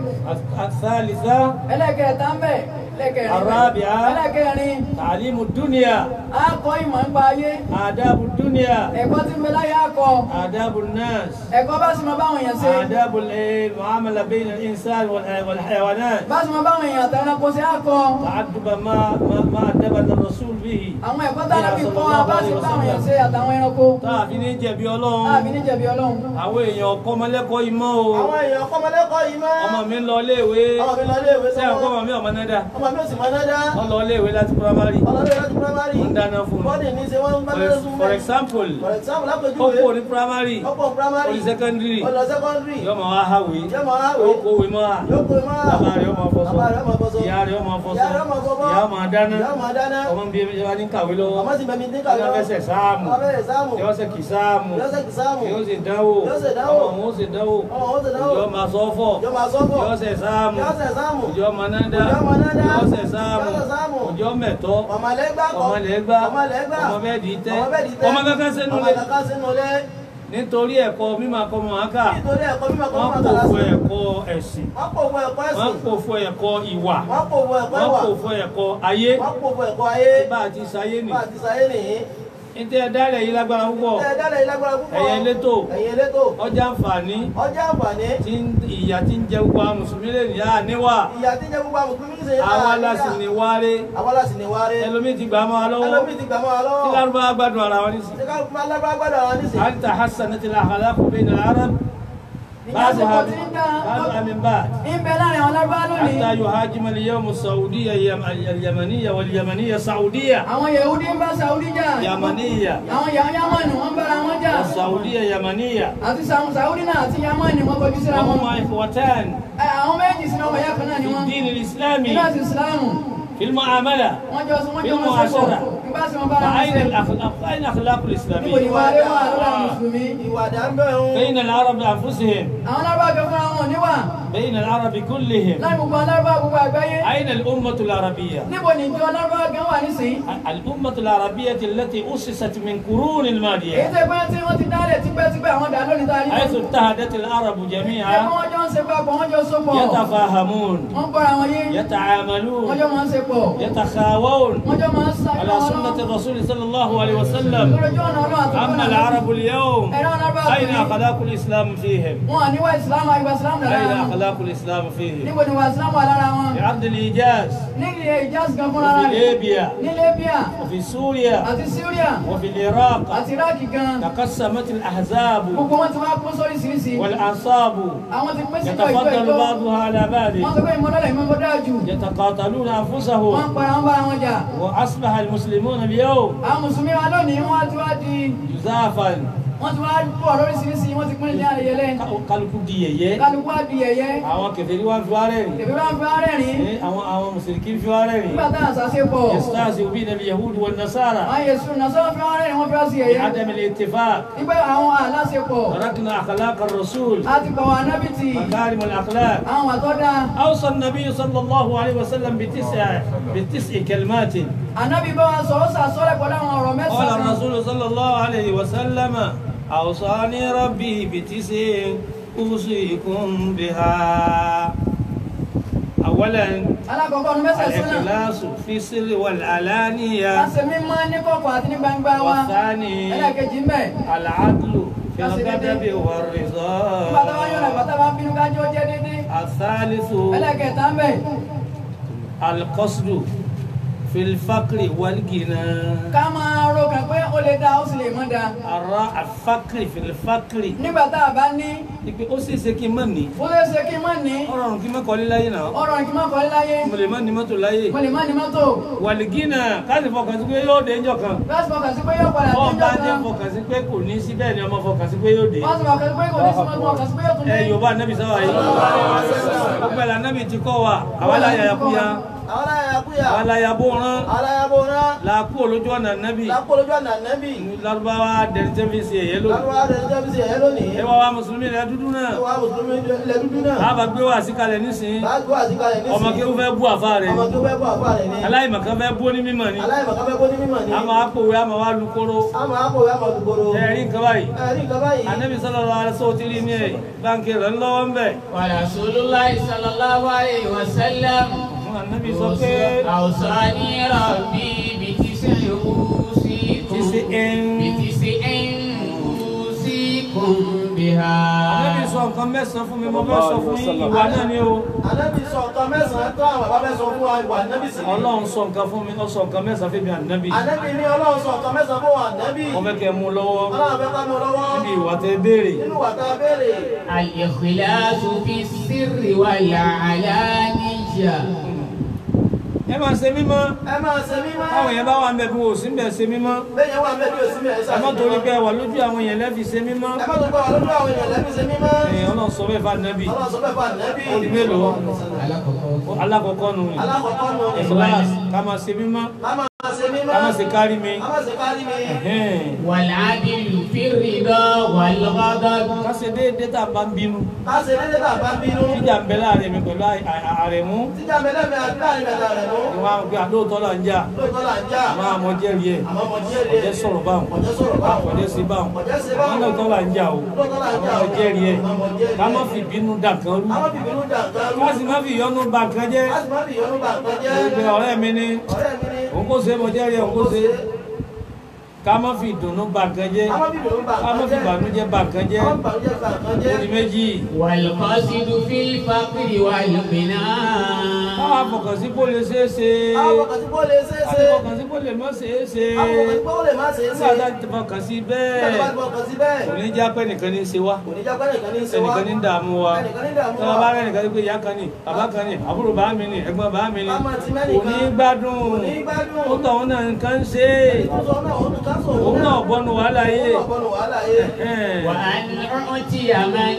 الثالثة ẹlẹ́kẹ̀ẹ́ta ń bẹ̀ ẹlẹ́kẹ̀ẹ́rin الرابعة ẹlẹ́kẹ̀ẹ́rin تعليم الدنيا á kọ́ ìmọ̀ nípa ayé آداب الدنيا ẹ̀kọ́ tí ń bẹ láyé akọ آداب الناس ẹ̀kọ́ bá sì máa báwọn èèyàn ṣe آداب المعاملة بين الإنسان والح- والحيوانات bá sì máa báwọn èèyàn àtàwọn ẹranko ṣe akọ تعدب ما ما ما أدبنا الرسول به àwọn ẹ̀kọ́ tára fi kọ́ wa bá sì báwọn èèyàn ṣe àtàwọn ẹranko tààfi ní jẹ̀bi láàbí ọlọ́run níjẹ̀bi ọlọ́run àwọn èèyàn ọkọ ọmọlẹ́kọ̀ọ́ ìmọ̀ o Àwọn èèyàn kọ́mọlẹ́kọ̀ọ́ yìí mọ́. ọmọ mi ń lọ iléèwé Ọmọ mi lọ léèwé sẹ́yìn ọkọ sọ́wọ́. ọmọ mi ọmọ náà dá Ọmọ mi ò sì mọ dáadáa. wọ́n lọ iléèwé láti primary Ọlọ́dún láti primary. wọ́n ń dáná fún un Bọ́dì ní ṣe wọ́n ń bá lọ́dún fún for example For example, ó lápèjúwe. kó ní primary Ọ̀pọ̀ primary. ó ní secondary Ó lọ secondary. yóò máa wá hàwé Yóò máa hàwé. ó kówé mọ́ à Yóò pè mọ́. bàbá rẹ̀ ó máa fọṣọ Bàbá rẹ̀ ó máa fọṣọ. ìyá rẹ̀ ó máa fọṣọ Ìyá rẹ̀ ó máa fọṣọ. ìyá ó máa dáná Ìyá ó máa dáná. ọmọ ń bí ẹbí wa ní kàwé lọ́wọ́ Ọmọ sì bẹ̀mí ní kàwé ọmọ fẹsẹ̀ sáàmù Ọmọ fẹsẹ̀ sáàmù. yóò ṣe kì sáàmù Yóò ṣe kì sáàmù. yóò ṣe dánwò Yóò ṣe dánwò. ọmọ òun ó ṣe dánwò Ọmọ òun ó ṣe dánwò. yóò máa sọ́fọ̀ Yóò máa sọ́fọ̀. yóò ṣe sáàmù Yóò ṣe sáàmù. òjò mọ̀nádá Òjò mọ̀nádá. yóò ṣe sáàmù Yóò ṣe sáàmù. òjò mẹ̀tọ́ Ọmọlẹ́gbà kọ́. ọmọlẹ́gbà Ọmọlẹ́gbà. ọmọ bẹ́ẹ̀ dì í tẹ́ Ọmọ bẹ́ẹ̀ dì í tẹ́. ọmọ kankan sínú Ọmọ lé kankan sínú lé. nítorí ẹ̀kọ́ mímọ̀ akọ́ mọ̀ áká Nítorí ẹ̀kọ́ mímọ̀ kọ́ wọ́n máa kò kàlá fún sí. ẹ̀kọ́ ẹ̀sìn Wọ́n kò fún ẹ̀kọ́ wọ́n ẹ̀sìn. kò fún ẹ̀kọ́ ìwà Wọ́n kò fún ẹ̀kọ́ wọ́n ìwà. kò fún ẹ̀kọ́ ayé Wọ́n kò fún ẹ̀kọ́ ayé. bá a ti sáyé nì Bá a ti sáyé nìyí. ní tẹ́ ẹ dálẹ̀ yìí lágbára púpọ̀ Ẹ dálẹ̀ ìlágbára púpọ̀. ẹ̀yẹ elétò Ẹ̀yin elétò. ọjà àǹfààní Ọjà àǹfààní. tí ń- ìyà tí ń jẹ gbogbo àwọn mùsùlùmí lè ní àníwá Ìyá tí ń jẹ gbogbo àwọn mùsùlùmí ṣe àwa láti ní wáre Àwa láti ní wáre. ẹlòmíì ti gbà á máa lọ́wọ́ Ẹlòmíì ti gbà mọ́ wa lọ́wọ́. tí lárúbáwá gbádùn ara wọn nísìnyí. Ṣé ká máa lágbára gbádùn àwọn nísìnyí? هل تحسنت الاخلاق بين العرب بعضها بعضها من بعض ń bẹ láàrin àwọn lábá lónìí حتى يهاجم اليوم السعوديه اليم- اليمنيه واليمنيه سعوديه àwọn yahudi ń bá saudi jà يمنيه àwọn yahoo yamani wọn bára wọn jà والسعوديه يمنيه àti Sa- saudi náà àti yamani wọn kọjú síra wọn وهما اخوتان Ẹ, àwọn méjì sínú ọmọ ìyá kan náà ni في wọn الدين nínú الاسلامي ẹ̀sìn islamu في المعامله wọn jọ wọn jọ wọn بالمعاشرة. sẹpọ nígbà tí wọn bára wọn فاين ṣe الاخلاق اين الاخلاق níbo ni الاسلاميه wàá rẹ wọn àlọ́ àwọn mùsùlùmí Ìwà dàmbẹ́ òun. بين العرب انفسهم àwọn lábá kan fúnra wọn níwà بين العرب كلهم láì gbogbo àwọn lábá gbogbo àgbáyé اين الامه العربيه níbo ni ìjọ lábá gan wà nísìnyí الامه العربيه التي اسست من قرون èyí الماضيه tẹ́ pé tí wọ́n ti dálẹ̀ tipẹ́tipẹ́ àwọn dà lónìí tá a rí حيث اتحدت العرب wọn. جميعا ẹ̀kọ́ wọn jọ ń ṣe papọ̀ wọ́n jọ sopọ̀ يتفاهمون wọ́n gbọ́ra wọn yé wọ́n يتعاملون jọ máa ń ṣe pọ̀ يتخاوون wọ́n jọ máa ń sa على سنة الرسول صلى الله عليه وسلم lójú ọ̀nà ọlọ́run àti أما العرب اليوم ẹ̀rọ alábà أين أخلاق الإسلام فيهم؟ wọn à níwá ìsìlámù àgbà ìsìlámù lára أين wọn أخلاق الإسلام فيهم؟ níbo ni wà ìsìlámù wà lára wọn في عرض الإيجاز nílé ìjásí gan fúnra وفي rẹ̀ ليبيا ní libya وفي سوريا àti syria وفي العراق àti iraq gan تقسمت الأحزاب gbogbo wọn ti wá kó sóríṣiríṣi والأنصاب àwọn ti pín sí ìjọ ìjọ يتفضل ìjọ بعضها على بعض wọn sọ pé ìmọ̀lẹ́lẹ̀ ìmọ̀ dáa jù يتقاتلون wọn أنفسهم ń para wọn bára wọn jà وأصبح المسلمون اليوم àwọn mùsùlùmí wa lónìí wọn ti wá di جزافا wọn ti wá pọ̀ lóríṣiríṣi wọn ti pín ní àyẹlẹ kálukú di yẹ̀yẹ́ kálukú á di yẹ̀yẹ́ àwọn kèfèrí wá fi wá rẹ́rìn tèmi bá ń fi arẹ́rìn Eh, àwọn àwọn mùsùlùmí fi wá rẹ́rìn nígbà tá à ń sase pọ̀ يستهزئ بنا اليهود والنصارى àwọn yẹ̀sùn náà sọ́wọ́n fi arẹ́rìn wọn fi á sí yẹ̀yẹ́ بعدم الاتفاق nígbà àwọn aláṣepọ̀ تركنا أخلاق الرسول láti pọ̀ wọn anábìtì مكارم الأخلاق àwọn àtọ́dá أوصى النبي صلى الله عليه وسلم بتسع بتسع كلمات ànábì bá wa sọ ó sàsọ́lẹ̀ pẹ̀lú àwọn ọ̀rọ̀ قال mẹ́sàn-án kan. الرسول صلى الله عليه وسلم أوصاني ربي بتسع أوصيكم بها أولا alákọ̀ọ́kọ́ ní mẹ́sàn-án náà الإخلاص في السر والعلانية láti mímọ́ ní kọ̀kọ̀ àti ní gbangba wa والثاني ẹlẹ́ẹ̀kejì ń bẹ̀ العدل في الغضب والرضا bàtà bá yọ̀nà bàtà bá bínú kájọ́ jẹ́ dédé الثالث ẹlẹ́ẹ̀kẹta ń bẹ̀ القصد في الفقر والغنى ká máa ro kàn pé ó lè dá ó sì lè mọ́ da الرا- الفقر في الفقر nígbà tá a bá ní ipe ó sì ṣe kí n má ní ó lè ṣe kí n má ní ọ̀rọ̀ kí n má kọ́lé láyé náà ọ̀rọ̀ kí n má kọ́lé láyé mo lè má ní mọ́tò láyé mo lè má ní mọ́tò wàlìgínà káàsì fọkàn sí pé yóò dé ńjọ́ kan láti fọkàn sí pé yóò padà dé wọ́n bá ìjọ jẹ́ kan fọkàn sí pé kò ní sí bẹ́ẹ̀ ni ọmọ fọkàn sí pé yóò dé wọ́n sì fọkàn sí pé kò ní sí mọ́tò fọkàn sí pé yóò tún ẹ dé yorùbá nẹ́bí sáwà yìí ọpẹ́ la nẹ́bí ti kọ́ wa àwa la yàyà kúya àwọn aláyàkúyà àwa la yà bó rán aláyàbò rán la kú olójú ọ̀nà nẹ́bí lápòlójú àná nẹ́bì lárúbáwá dẹni tẹ́ fi ṣe ẹ̀yẹ lónìí lárúbá rẹ̀ ní tẹ́bí sí ẹ̀yẹ́ lónìí ẹ wá wa mùsùlùmí rẹ dúdú náà wà mùsùlùmí ilẹ̀ dúdú náà a bá gbé wá síkalẹ̀ nísìnyí bá gbọ́ àtìkalẹ̀ ní ọmọ kí ó fẹ́ bú àfa rẹ̀ ọmọ ni tó fẹ́ bọ́ àfà rẹ̀ ni aláìmọ̀kan fẹ́ bú ní mímọ̀ ni aláìmọ̀ká fẹ́ bó ní mímọ̀ ni a máa pòwe a máa wá lu kóró a máa kó ìwé àmọ̀ gbogbo ẹ̀rí nǹkan báyìí ẹ̀rí nǹkan báyìí anabi sallallahu alaihi wasallam ti rí ní ẹ̀ báńkì rẹ̀ ńlọ́wọ́ ń bẹ̀ ورسول الله صلى الله عليه وسلم fún anabi sọ pé أوصاني ربي بتسع أوصيكم تسع. بتسع أوصيكم بها anabi sọ nǹkan mẹ́sàn-án fún mi mo fẹ́ sọ fún yín ìwà náà ni o anábì sọ nǹkan mẹ́sàn-án tó àwọn bàbá fẹ́ sọ fún wa ìwà anábì sí ni ọlọ́run sọ nǹkan fún mi ó sọ nǹkan mẹ́sàn-án fún mi anabi anábì ní ọlọ́run sọ nǹkan mẹ́sàn-án fún wa anábì mo fẹ́ kẹ́ mú lọ́wọ́ ọlọ́run fẹ́ ká mú lọ́wọ́ níbi ìwà tẹ béèrè nínú wà tá a béèrè الإخلاص في السر والعلانية ẹ máa ṣe mímọ́ ẹ máa ṣe mímọ́ táwọn èèyàn bá wà ń bẹ bí wọn ò sí ń bẹ ṣe mímọ́ bẹ́ẹ̀ yẹn wà mẹ́bí òsì mi ẹ̀ ẹ má torí pé ẹ wà lójú àwọn èèyàn lẹ́fi ṣe mímọ́ ẹ má tó gbọ́ wà lójú àwọn èèyàn lẹ́bí ṣe mímọ́ èèyàn náà sọ bẹ́ẹ̀ fún anabi ọlọ́run sọ bẹ́ẹ̀ fún ànábì ó di mélòó alákọ̀ọ́kọ́ nù alákọ̀ọ́kọ́ nù ní ìkíláàsì ká máa ṣe mímọ́ ká máa ṣe mímọ́ ká máa ṣe kárí mi ká máa ṣe kárí mi Ẹ̀hẹ́n. والعدل في الرضا والغضب ká ṣe déédéé tá a bá ń bínú ká ṣe déédéé tá a bá bínú jíjà ń bẹ láàrin mi pẹ̀lú àì- àì- àrẹ̀mú tíjà mẹ́lẹ́mí àti láàrin mẹ́ta rẹ̀ mú ìwọ̀n àwọn pé àdóòtọ́ là ń jà lóòótọ́ là ń jà máa mọ jẹ́rìí ẹ̀ àmọ́ mo díẹ̀ ọ̀jẹ́ sọ̀rọ̀ báwọn ọ̀jẹ́ sọ̀rọ̀ báwọn ọ̀jẹ́ sí báwọn ọ̀jẹ́ ṣe wọn báwọn lóòótọ́ là ń jà o lóòótọ́ là ń jà ọmọ jẹ́rìí ẹ̀ àmọ́ mo díẹ̀ ká má fi bínú dà kan rú àwọn bìbínú jà nǹkan rú ká sì má fi ìyọnu bà kan jẹ́ láti má fi ìyọnu bà nǹkan jẹ́ gbogbo ọ̀rẹ́ mi ní ọ̀rẹ́ mi ní òun kò ṣe mọ jẹ́rìí ẹ̀ òun kò ṣe ká má fi ìdùnnú bà kan jẹ́ àwọn bìbínú bà ká má nǹkan fi jẹ́ ìbànújẹ́ bà kan jẹ́ àwọn bànújẹ́ bà nǹkan ó jẹ́ di méjì والقصد في الفقر والغنى káwá fọkàn sí kó lè ṣeé ṣe àwọn bàkàtí bó lè ṣe é ká ṣe fọkàn sí kó lè má ṣeé ṣe àwọn bàkàtí bó lè má ṣe é ṣe nígbà tá a ti fọkàn sí nígbà tó bá bẹ́ẹ̀ ti fọkàn sí bẹ́ẹ̀ kò ní já pé nìkan ní í ṣe wá kò ní jápẹ́ nìkan ní í ṣe wá ẹnìkan ní ń dààmú wa ẹnìkan ní dààmú tí wa wọn bá rẹ nìkan ní pé ìyá kan ní bàbá kan ní àbúrò bá mi ní ẹ̀gbọ́n bá mi ní Ká máa ti kò mẹ́nìkan. ní gbádùn Kò ní gbádùn. ó tọ̀ ọ́n náà nǹkan ń ṣe é tó sọ náà òun ká sọ òun náà bọ́nu wàhálà yé òun náà bọ́nu wàhálà yé وأن أعطي من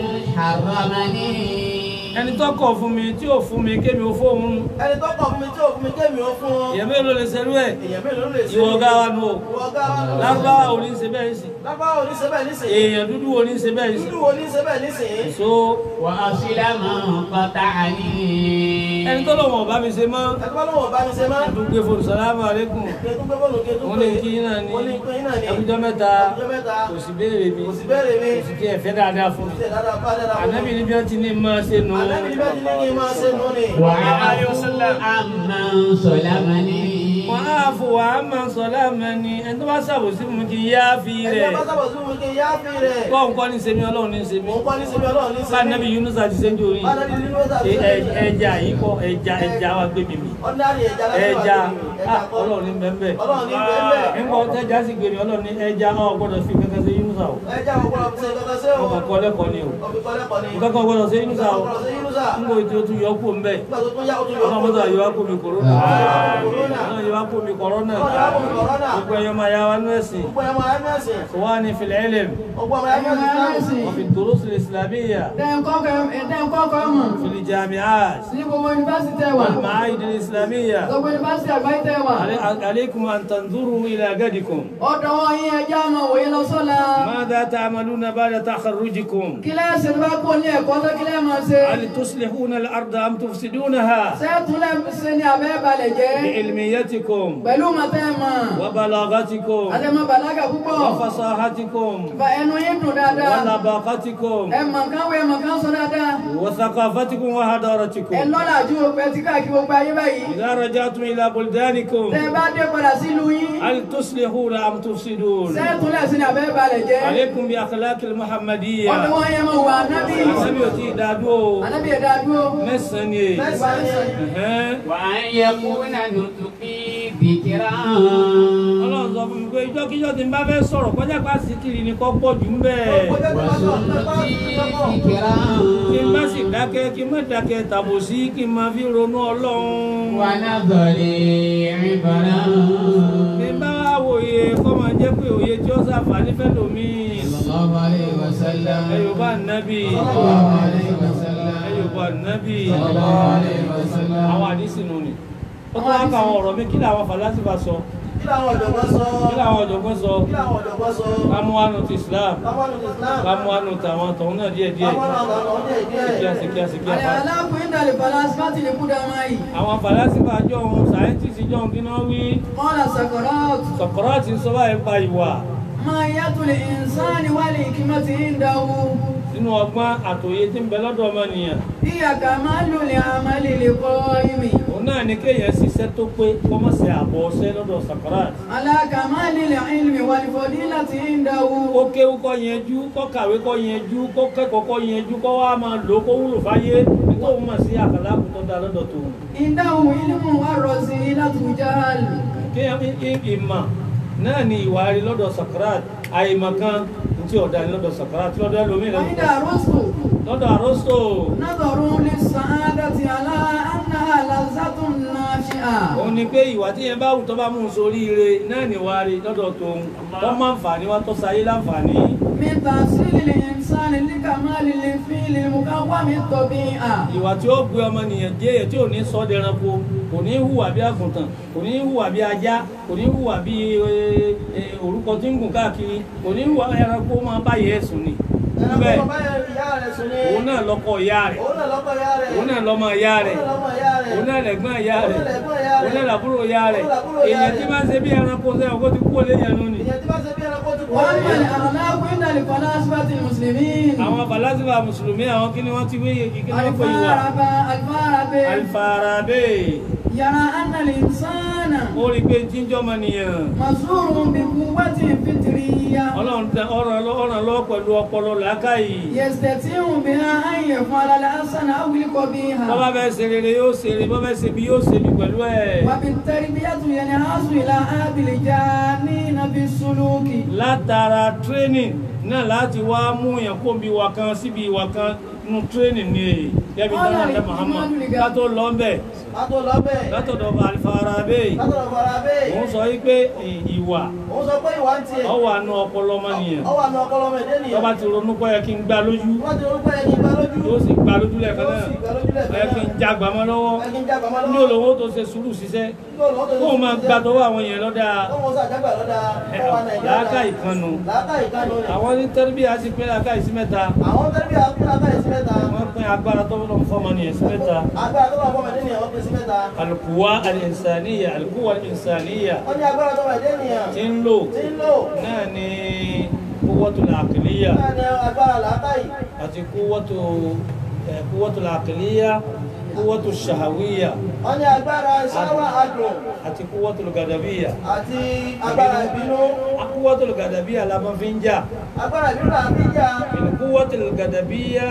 حرمني ẹni tó kọ̀ fún mi tí ò fún mi kémi ò fóun ẹni tó kọ̀ fún mi tí ò fún mi kémi ó fún ọ èèyàn mélòó lè ṣerú ẹ̀ èèyàn mélòó ló lè ṣe ìwọ ọ̀gá wa nù o ìwọ ọ̀gá wa nù. lárúbáwá ò ní ṣe bẹ́ẹ̀ sí lábáwá ò ní ṣe bẹ́ẹ̀ nísìnyí èèyàn dúdú ò ní ṣe bẹ́ẹ̀ sí dúdú wo ní ṣe bẹ́ẹ̀ nísìnyí so وأصل من قطعني ẹni tó lọ́wọ́ bá mi ṣe mọ́ ẹni bá lóun ọba mi ṣe máa ẹ̀dùn gbé fòrò sàlámù àlékún kẹtù gbé bọ́ọ̀lù kẹtù wọn lè kí yín náà ní wọ́n ní pé yín náà ní ẹkújọ́ mẹ́ta ọjọ́ mẹ́ta kò sì béèrè mi kò sì béèrè mi kò sì kí ẹ̀fẹ́ dáadáa fún mi ṣe dáadáa bá dáadáa fún mi. ànábì níbi wọn ti ní máa ṣe nù ànábì bẹ́ẹ̀ ti ní kí n máa ṣe nù ni. وعفو عمن ظلمني wọn á fò wá máa sọ láàmẹ́ni ẹni tó bá ṣàbòsí fún mi kí n yá fi ẹni rẹ̀ bá sábà sún mi kí n yá fi rẹ̀. kọ́ nǹkan ní sẹ́mi ọlọ́run ní sẹ́mi òun kọ́ ní sinmi ọlọ́run ní bá sinmi. ànábì Yunus àti sẹ́ńjọ́ yìí bá ànábì nínú ọ̀sà Ẹ- ẹ- ẹja yìí kọ́ ẹja ẹja wa gbé mi mi ọ̀dàrí ẹja láti wà ẹja lórí mi. ah, kọ́. ọlọ́run ní bẹ́ẹ̀ ọlọ́run ní bẹ́ẹ̀ bẹ́ẹ̀. nígbà tẹ́já sì gbé mi ọlọ́run ní ẹja ọ̀ gbọ́dọ̀ fi kankan sí Yunus àwọ̀ ẹja ọ̀pọ̀lọpọ̀ ṣe kankan sí o. ọkọ̀ kọ́ lẹ́kọ̀ọ́ ni o ọ̀fi kọ́ lẹ́kọ̀ọ́ ni. nǹkan kan gbọ́dọ̀ sí Yunus àwọ̀ ọ̀pọ̀lọpọ̀ ṣe yínúṣà. nígbà tí o tún yọ kó ń bẹ̀ nígbà tó tún yá o tún yọ ọlọ́run mọ́tò àyẹ̀wò kó mi kòrónà Kòrónà. ọlọ́run yọ kó mi kòrónà ọlọ́run yọ kó mi kòrónà. gbogbo ẹ̀yọ́ máa yá wa nú ẹ̀sìn gbogbo ẹ̀mọ ẹ̀mẹ́sì. إخواني في العلم gbogbo ẹ̀mọ ẹ̀mẹ́sì. وفي الدروس الإسلامية Ẹ̀dẹ́nkọ́kọ́ mọ̀ في الجامعات ní gbogbo yunifásitì ẹ̀wà. والمعاهد الإسلامية Gbogbo yunifásitì àgbáyé tẹ̀ wà. علي- عليكم أن تنظروا إلى غدكم Ọ̀dọ̀ wọn yín ẹja máa wòye lọ sọ́la. ماذا تعملون بعد تخرجكم Kílẹ̀ ṣe bá kó ní ẹ̀kọ́ tó kílẹ̀ máa ṣe. هل تصلحون الأرض أم تفسدونها Ṣé túnlẹ̀ ṣe ni abẹ́ balẹ̀ jẹ́? بعلميتكم Pẹ̀lú olúmọ tẹ́ ẹ mọ̀ وبلاغتكم àtẹ̀mọ̀ bàlágà púpọ̀ وفصاحتكم fa ẹnu yín dùn dáadáa ولباقتكم ẹ mọ̀ kán wé mọ̀ kán sọ dáadáa وثقافتكم ẹ وحضارتكم lọ́la ju òpẹ tí káàkiri gbogbo ayé báyìí إذا رجعتم إلى بلدانكم tẹ́ ẹ bá dé padà sílùú yín هل تصلحون أم تفسدون sẹ́ẹ̀tún lẹ́sìn abẹ́ balẹ̀ jẹ́ عليكم بأخلاق المحمدية ọdún wọn yẹn mọ̀ wà nábì النبي يتي دادو ànábì ẹ̀dá dúró مسني أها. وأن يكون نطقي ذكرا Ọlọ́run sọ fún mi pé ìjọ́kíjọ́ tí n bá fẹ́ sọ̀rọ̀ kọjá pa síkìrì ni kọ́ pọ̀ jù ń bẹ̀. وسنتي ذكرا Kí n bá sì dákẹ́ kí n má dákẹ́ tàbò sí kí n máa fi ronú Ọlọ́run. ونظري عبرا Bí n bá wá wòye kọ́ máa jẹ́ pé òye tí ó ṣàǹfààní fẹ́ lómi. صلى الله عليه وسلم Ẹ yóò bá nábì. صلى الله عليه وسلم Ẹ yóò bá nábì. صلى الله عليه وسلم Àwọn àdísì nù ni. Ó tún wá ka àwọn ọ̀rọ̀ mi kí làwọn fàlásìfà sọ. kí làwọn ọ̀jọ̀gbọ́n sọ Kí làwọn ọ̀jọ̀gbọ́n sọ. kí làwọn ọ̀jọ̀gbọ́n sọ Ká mú wánu ti Islam. káwọn ní Islam Ká mú wánu tàwọn tọ̀hún náà díẹ̀díẹ̀. káwọn náà lọ́wọ́ díẹ̀ díẹ̀ Kíáṣe kíáṣe àlẹ́ kíáṣe. aláàfin ìdàlẹ̀ falasifati lè kúdà máa yìí àwọn fàlásífà jọ ohun sàyẹ́ntìsì jọ ohun kí náà wí kọ́lá sàkọ́rọ́ọ̀tù Sọ̀kọ́rọ́ọ̀tì ń sọ báyìí pa ìwà máa yàtò lè ìsáni wà lè kí mọ́ ti ń dáwó nínú ọgbọ́n àtòyé tí ń bẹ lọ́dọ̀ ọmọnìyàn bí àkà máa lò lè àmàlè lè kọ́ ìmì òun náà ni kéèyàn ṣiṣẹ́ tó pé kọ́mọ̀sẹ̀ àbọ̀ ọṣẹ́ lọ́dọ̀ Sọ̀kọ́rọ́ọ̀tì aláàkà máa lè lè ìlmi wà lè fọdí láti ń dáwó kó kéwú kọ́ yẹjú kó kàwé kọ́ yẹjú kó kẹ́kọ̀ọ́ kọ́ yẹjú kó wá máa lò ó kó wúlò fáyé nítorí mọ̀ sí àkàlà àkùtọ́ da lọ́dọ̀ tó ìdáhùn ìlmù wà rọ̀ sí látùjáàlù kéèyàn ìmọ̀ náà ni ìwà rí lọ́dọ̀ Sọ̀kọ́rọ́ọ̀tì àìmọ̀ kan tí ọ̀dà ni lọ́dọ̀ Sọ̀kọ́rọ́ọ̀tì lọ́dọ̀ ẹlòmíì wọ́n dà rọ́sùn lọ́dọ̀ àrọ́sọ نظروا للسعادة على أنها لذة ناشئة òun ni pé ìwà tí yẹn bá wù tó bá mú un sórí ire náà ni wàá rí lọ́dọ̀ tóun tó máa ń fà ní wá tó sayé láǹfààní. من تحصيل الإنسان لكمال الفيل المكون الطبيعة ìwà tí ó gbé ọmọnìyàn jẹ́ èyí tí ò ní sọ́ dẹranko kò ní hùwà bí àgùntàn kò ní hùwà bí ajá kò ní hùwà bí eh, eh, orúkọ tí ń gùn káàkiri kò ní hùwà ẹranko máa bá yẹ ẹ̀sùn ni. bẹ́ẹ̀ ẹranko báyọ̀ ìyá rẹ̀ sùn ní òun náà lọ́kọ ìyá rẹ̀ òun náà lọ́kọ̀ ìyá rẹ̀ òun náà lọ́mọ ìyá rẹ̀ òun náà lọ́mọ ìyá rẹ̀ òun náà lẹ̀gbọ́n ìyá rẹ̀ òun náà lẹ̀gbọ́n ìyá rẹ̀ òun náà làbúrò ìyá rẹ̀ òun làbúrò ìyá èèyàn rẹ̀. tí máa ń ṣe bí ẹranko sẹ́wọ̀n kó ti kú òlé yẹn nù ni. ìyẹn tí bá ṣe bí ẹranko ti kú وأما الأخلاق عند الفلاسفة المسلمين àwọn falasifa mùsùlùmí àwọn kí ni wọ́n ti wí kí ni wọ́n pè ìwà الفارابي الفارابي alifarabe يرى أن الإنسان ó rí i pé jíjọ́ mọ̀nìyàn مزور بقوة فطرية ọlọ́run tẹ ọ̀ràn lọ- ọ̀ràn lọ́wọ́ pẹ̀lú ọpọlọ làákàyè يستطيع بها أن يفعل الحسن أو القبيح bọ́bá fẹ́ ṣe rere yóò ṣe rere bọ́bá ṣe bí yóò ṣe bí pẹ̀lú ẹ̀ وبالتربية ينهض إلى هذه الجانين بالسلوك látara training náà láti wá mú yẹn kó bí ìwà kan síbi ìwà kan nínú training ni èyí kẹ́bi dáná ẹ̀ Muhammad ká tó lọ ń bẹ̀ látò lọ́bẹ̀ látọ̀dọ̀ alifarabe látò lọ́bẹ̀ bẹ́ẹ̀ òun sọ wípé ì- ìwà òun sọ pé ìwà ń tiẹ̀ ọwọ́ àánú ọpọlọ ọmọnìyàn ọwọ́ àna ọpọlọ ọmọ ẹ̀dẹ́ nìyẹn tọ́ba ti ronú pé ẹ kí n gbá lójú wọ́n ti orúkọ yẹn kí n gbá lójú yóò sì gbá lójú lẹ́ẹ̀kan yóò náà sì gbá lójú lẹ́ẹ̀kan ẹ kí n já gbàmọ́ lọ́wọ́ ẹ kí n já gbàmọ́ lọ́wọ́ ní olówó tó ṣe sùúrù ṣiṣẹ́ kó o máa gbà tọwọ́ àwọn èèyàn lọ́dà Wọ́n sọ àjágbà lọ́dà ọwọ́ Nàìjíríà. làákà ìkànnù Làákà ìkànnù ni. àwọn ní tẹ́lifí a sì pín làákà ìsí mẹ́ta Àwọn tẹ́lifí àkúrò làákà ìsí mẹ́ta. wọ́n pín agbára tó lọ́n fọ́mọ nìyẹn sí mẹ́ta Agbára tó wà fún ọmọdé nìyẹn wọ́n pín sí mẹ́ta. alùkùwà alìsàníyà alùkùwà alìsàníyà Wọ́n ní agbára tó wà dé nìyẹn. tí ń lò Tí ń lò. náà ní kúwọ́tò làkìlíyà Náà ni agbára làákà yìí. àti kúwọ́tò eh, kúwọ́tò làkìlíyà kúwọ́tò ṣàhàwíyà Wọ́n ní agbára ṣáwà adùn àti kúwọ́tò gàdàbíyà àti agbára ìbínú. kúwọ́tò gàdàbíyà la máa fi ń jà Agbára ìbínú là ń fi jà. من قوة الغضبية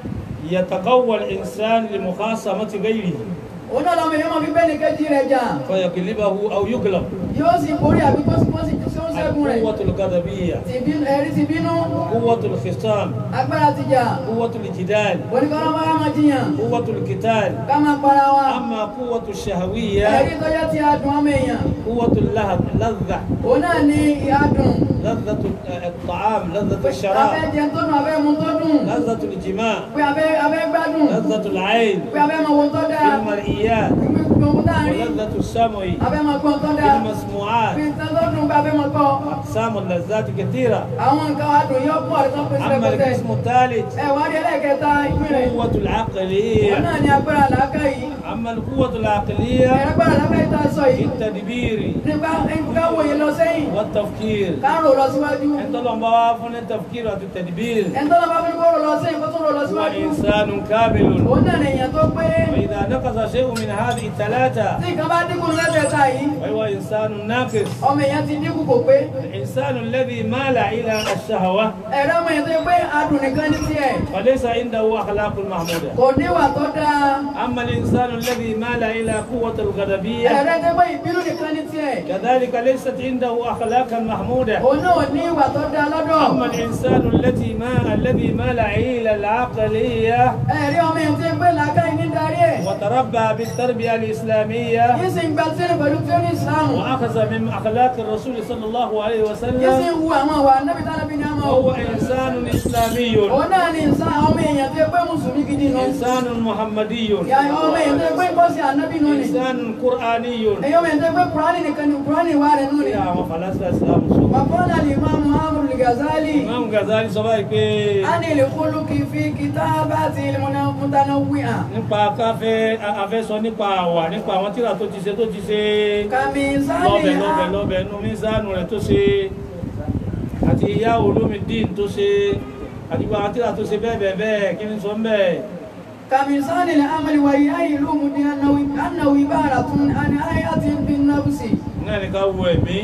يتقوى الإنسان لمخاصمة غيره òun náà lọ́mọ èèyàn máa fi bẹ́ẹ̀ ní kejì rẹ̀ jà فيغلبه أو يغلب yóò sì borí àbí kó sì kó sì tí ó ń ṣẹ́gun rẹ̀ القوة الغضبية ti bínú ẹ̀rí ti bínú قوة الخصام agbára ti jà قوة الجدال oníkọ́lọ́ bá máa jiyàn قوة القتال ká máa para wa أما قوة ẹ̀rí الشهوية tó yẹ ti adùn ọmọ èèyàn قوة اللهب لذة òun náà ní adùn لذة الطعام لذة abẹ́ الشراب jẹ tó dùn abẹ́ mu tó dùn لذة الجماع pé abẹ́ abẹ́ gbádùn لذة العين pé abẹ́ máa wo tó dáa المرئيات gbogbo dáàrin ولذة السمع abẹ́ máa gbọ́ tó dáa المسموعات pé tó tó dùn fún bàbá mọ́ kọ́ أقسام اللذات كثيرة àwọn nǹkan adùn yóò pọ̀ ẹ̀tọ́ pèsè أما lẹ́kọ̀tẹ́ القسم الثالث ẹ wá rí ẹlẹ́kẹta ìpínlẹ̀ قوة wọn العقلية náà ní agbára làákà yìí أما القوة العقلية ẹ agbára làákà yìí tá a sọ في yìí التدبير nípa nípa wòye lọ sẹ́yìn والتفكير káàrò lọ síwájú أنت لما وافن التفكير والتدبير ẹni tó lọ bá fi kó rò lọ sẹ́yìn kó tó rò lọ هو síwájú إنسان كامل òun náà ní èèyàn tó pé وإذا نقص شيء من هذه الثلاثة tí nǹkan bá dínkù lẹ́tẹ̀ẹ̀ta yìí فهو إنسان ناقص ọmọ èèyàn ti dínkù kò pé الإنسان الذي مال إلى الشهوة ẹ̀rọ ọmọ èèyàn tó yẹ pé adùn nìkan ní tiẹ̀ وليس عنده أخلاق محمودة kò níwà tó dáa أما الإنسان الذي مال إلى قوة الغضبية ẹ̀rọ tó pé ìbínú nìkan ní tiẹ̀ كذلك ليست عنده أخلاقا محمودة òun náà ní ìwà tó dáa lọ́dọ̀ أما الإنسان التي ما الذي مال إلى العقلية ẹ̀rí ọmọ èèyàn tó yẹ pé làákà yìí ní darí ẹ̀ وتربى بالتربية الإسلامية yìí sì ń gba sílẹ̀ pẹ̀lú tí ó ní ìsìlámù وأخذ من أخلاق الرسول صلى الله عليه yìí sì ń وسلم wu àwọn àwa nábì tá nábì ní àmọ́ وهو إنسان إسلامي òun náà ní ìsá ọmọ èèyàn tó yẹ pé mùsùlùmí gidi nù إنسان محمدي yà ọmọ èèyàn tó yẹ pé kọ́sì ànábì nù ni إنسان قرآني èyí ọmọ èèyàn tó yẹ pé kúránì nìkan ni kúránì wà rẹ̀ nù ni يا فلاسفة الإسلام وقال الإمام عمرو الغزالي Imam Ghazali sọ báyìí pé عن الخلق في كتابات المتنوعة nípa káfẹ́ afẹ́sọ nípa àwà nípa àwọn tíra tó ti ṣe tó ti ṣe lọ́bẹ̀ كمثال lọ́bẹ̀ lọ́bẹ̀ nú mísánù rẹ̀ tó ṣe àti ìyá olómìdín tó ṣe àti gbogbo àwọn tíra tó ṣe bẹ́ẹ̀ bẹ́ẹ̀ bẹ́ẹ̀ kí ni sọ ń bẹ́ẹ̀. كمثال العمل وهي علوم أنه أنه عبارة عن آية في النفس náà ní ká wo ẹ̀mí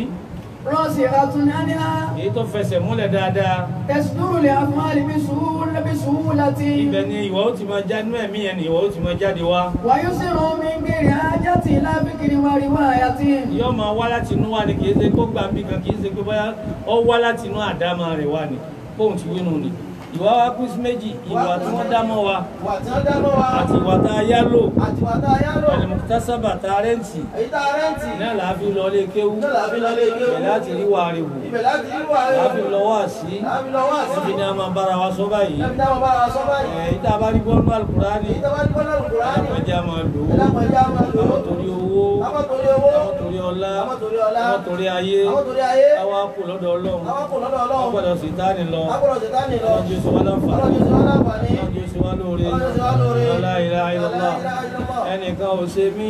راسخة عنها èyí tó fẹsẹ̀ múlẹ̀ dáadáa تصدر الأفعال بسهولة بسهولة ibẹ̀ ni ìwà ó ti máa já nínú ẹ̀mí yẹn ni ìwà ó ti máa jáde wá ويسر من غير حاجة إلى فكر ورواية yóò máa wá láti inú wa ni kì í ṣe kó gbà mí kan kì í ṣe pé bóyá ó wá láti inú àdámọ́ rẹ̀ wá ni fóun ti wínú ni ìwà wa kú sí méjì ìwà tí wọ́n dá mọ́ wa wà tí wọ́n dáná wa àti ìwà tá a yá lò àti wà tá a yá lò ẹlẹ́mọ̀tàsábà tá a rẹ́ǹtì èyí tá a rẹ́ǹtì náà làá fi lọ lé kéwú náà làbí lọ lé ilé ìbẹ̀ láti rí wa rẹ̀ wò ibẹ̀ láti rí wà rẹ̀ làá fi lọ wá sí láti lọ wá sí ẹbí ni a máa bára wa sọ báyìí ẹbí táwọn bá wa sọ báyìí èyí tá a bá rí bọ́ọ̀lù alukurani èyí tó bá ní bọ́lá lùkùránì ẹ̀dá máa lò ó ẹ̀dá mọ̀ ẹ̀dá máa lò ó àwọn torí owó àwọn torí owó àwọn torí ọlá àwọn torí ọlá àwọn torí ayé àwọn torí ayé àwa kù lọ́dọ̀ ọlọ́run àwọn kò lọ́dọ̀ wọ́n ọlọ́run gbọ́dọ̀ sí táni lọ agbọ́dọ̀ ṣe tání lọ ọlọ́run jẹ́ sọ wá láǹfààní ọlọ́run ṣe wá láǹfààní ọlọ́run jẹ́ sọ wá lóore ọlọ́run ṣe wá lóore la ilaha illallah La ilaha illallah. ẹnìkan ò ṣe mí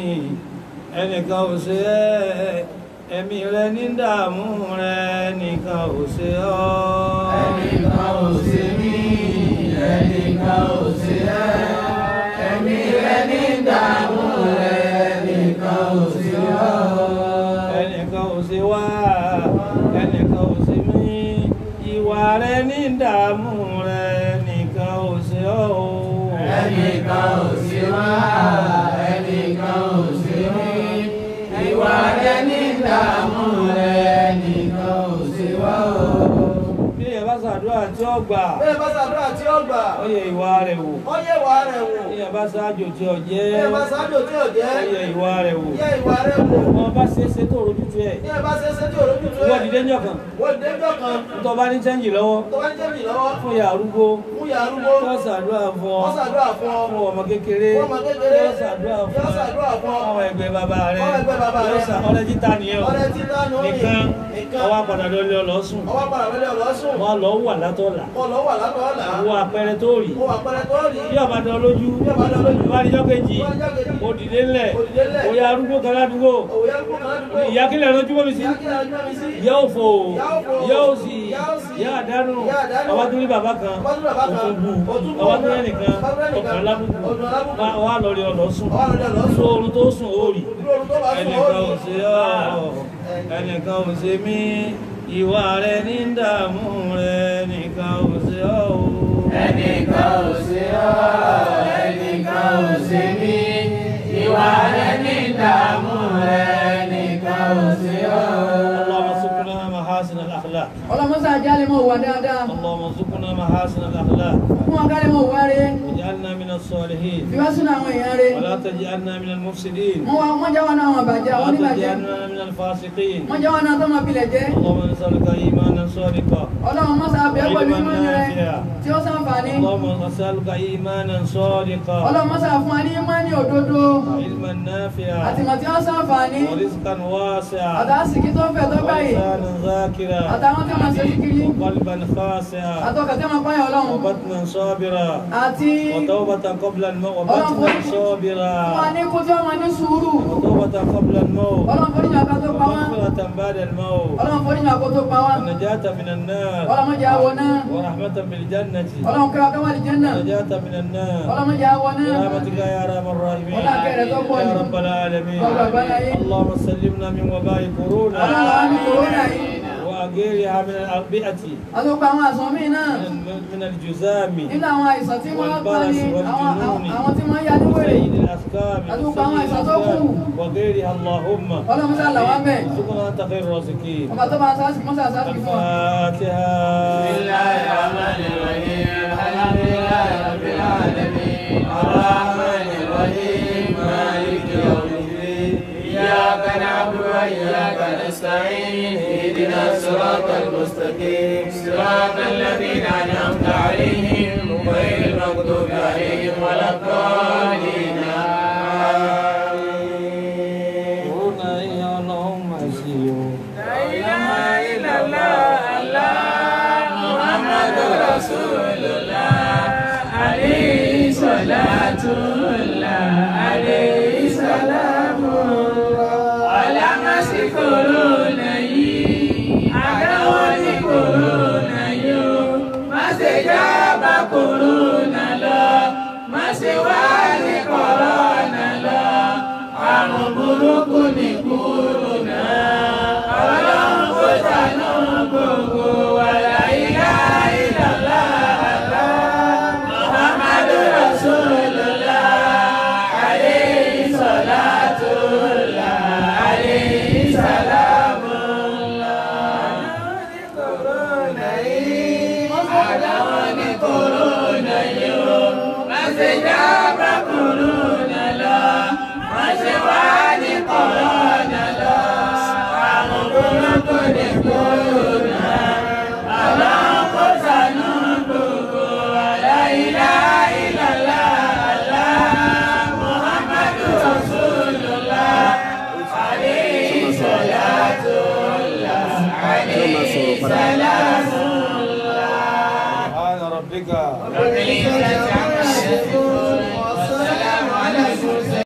ẹnìkan ò ṣe ẹ́ ẹ̀mí rẹ ní dààmú rẹ ẹnìkan ò ṣe ọ́ ẹnìkan ò ṣe mí ẹnìkan ò ṣe ẹ́ ẹ̀mí rẹ ní ìdààmú rẹ ẹnìkan ò ṣe ọ́. ẹnìkan ò ṣe wá ẹnìkan ò ṣe mí ìwà rẹ ní dààmú rẹ ẹnìkan ò ṣe ọ́ o. ẹnìkan ò ṣe wá ẹnìkan ò ṣe mí ìwà rẹ ní ìdààmú rẹ ẹnìkan ò ṣe wá o. bí ẹ bá ṣàdúrà tí ó gbà bẹ́ẹ̀ bá ṣàdúrà tí ó gbà ó yẹ ìwà rẹ̀ wò ó yẹ ìwà rẹ̀ wò bí ẹ bá ṣáájò tí ó jẹ́ bẹ́ẹ̀ bá ṣáájò tí ò jẹ́ ó yẹ ìwà rẹ̀ wò yẹ ìwà rẹ̀ wò wọn bá ṣe é ṣe tó rojútu ẹ̀ bí ẹ bá ṣe ṣe tí ò lójú tó wọ́n dìde ńjọ́ kan wọ́n dé jọ́ kan tó bá ní chẹ́ǹjì lọ́wọ́ tó bá ń jẹ́ mi lọ́wọ́ fún ìyá arúgbó fún ìyá arúgbó tó ṣàdúrà fún ọ wọ́n ṣàdúrà fún ọ fún ọmọ kékeré Fún ọmọ kékeré. yóò ṣàdúrà fún Yóò ṣàdúrà fún ọ. ọmọ ẹgbẹ́ bàbá rẹ Ọmọ ẹgbẹ́ bàbá rẹ. yóò ṣà ọ̀rẹ́ títà nìyẹn o ọ̀rẹ́ títà nù ní nìkan nìkan ọwọ́ padà lọ́lẹ́ ọlọ́sùn ọwọ́ padà wọlé ọlọ́sùn wọn lọ wà látọ̀là kọ́ lọ́ wà látọ̀ ọ̀la wo àpẹẹrẹ tó rí mo wà pẹ́rẹ́ tó rí bí ọba dán lójú Bí ọba dán lójú. bá níjọ́ kejì Bá níjọ́ kejì. ó dìde ńlẹ̀ Ó dìde ńlẹ̀. ó yá arúgbó kan ládùúgbò òwò yẹn kó kan ládùúgbò ìyá kílẹ̀ lójú bọ́ mi sí ìyá kí ni ọjọ́ mi sí ìyá òfò Ìyá òfò. ìyá òsì Ìyá òsì. ìyá àdánù Ìyá àdánù. ọba tó ní bàbá kan Ọba tó ní bàbá kan. òtún Ó tún bù bù. ọba tó ní ẹnìkan Ọba tó ní ẹnìkan. ọkàn lábùkù Ọkàn lábùkù. wá- wá lọ rí ọlọ́sùn Ọwọ́ lọ́dọ̀ lọ́sùn. so orun tó sùn ó rí lóru tó bá sùn ó ẹnìkan ò rí ṣe ọ́ ẹnìkan ò ṣe mí ìwà rẹ ní dààmú rẹ ẹnìkan ò ṣe ọ́ o. ẹnìkan ò ṣe ọ́ ẹnìkan ò ṣe mí ìwà rẹ ní ìdààmú rẹ ẹnìkan ò ṣe ọ́. اللهم سقنا محاسن الأخلاق ọlọ́mọ́sá jálẹ̀ mọ̀ wà dáadáa اللهم ارزقنا محاسن الأخلاق fún wọn kálẹ̀ mọ̀ wá rẹ̀ واجعلنا من الصالحين fi wá sínú àwọn èèyàn rẹ̀ ولا تجعلنا من المفسدين wọ́n wá wọ́n jáwọ́ náà wọn bàjẹ́ àwọn ولا oníbàjẹ́ تجعلنا من الفاسقين wọ́n jáwọ́ náà tó máa pilẹ̀ jẹ́ اللهم نسألك إيمانا صادقا ọlọ́run mọ́sá bẹ́ẹ̀ pẹ̀lú علما ìmọ̀ rẹ̀ نافعا tí ó sàǹfààní اللهم نسألك إيمانا صادقا ọlọ́run mọ́sá fún wa ní ìmọ̀ ní òdodo علما نافعا àtìmọ̀ tí ó sàǹfààní ورزقا واسعا àtàsìkí tó fẹ̀ tó báyìí ولسانا ذاكرا àtàwọn tí wọ́n ṣe kíkiri وقلبا خاشعا àtọkà tí wọ́n pààyàn ọlọ́run وبطنا صابرا àti وتوبة قبل الموت وبطنا fún wa صابرا ní kú tí wọ́n máa ní sùúrù وتوبة قبل الموت ọlọ́run forí ní àká tó pa wọ́n ومغفرة بعد الموت ọlọ́run forí ní àkó tó pa wọ́n ونجاة من النار ọlọ́run jẹ́ àwọ̀ náà ورحمة بالجنة ọlọ́run kẹwàá kẹwàá lè jẹ́ náà ونجاة من النار ọlọ́run jẹ́ àwọ̀ náà برحمتك يا ارحم الراحمين ولا خير توكل. يا رب العالمين رب العالمين. اللهم سلمنا من وباء كورونا ọlọ́run àwọn ní kòrónà yìí واغيرها من الأربعة àtọ́pọ̀ àwọn àsán míì náà من من الجزام nínú àwọn àìsàn tí wọ́n pa ní والبرص àwọn والجنون àwọn tí wọ́n yá ní wèrè وسيد الأسقام أدوك وسيد أما يساتوكو. الأسقام وغيرها اللهم ọlọ́run sá làwọn bẹ̀ ارزقنا أنت خير الرازقين ọba tó bá ń sáàsì mọ́sà sáàsì fún wa. الفاتحة بسم الله الرحمن الرحيم الحمد لله رب العالمين الرحمن الرحيم مالك يوم الدين إياك نعبد وإياك نستعين اهدنا الصراط المستقيم صراط الذين أنعمت عليهم غير المغضوب عليهم ولا الضالين آمين كورونا يا اللهم أسيو لا إله إلا الله الله محمد رسول الله عليه صلاة الله عليه سلام الله على مسك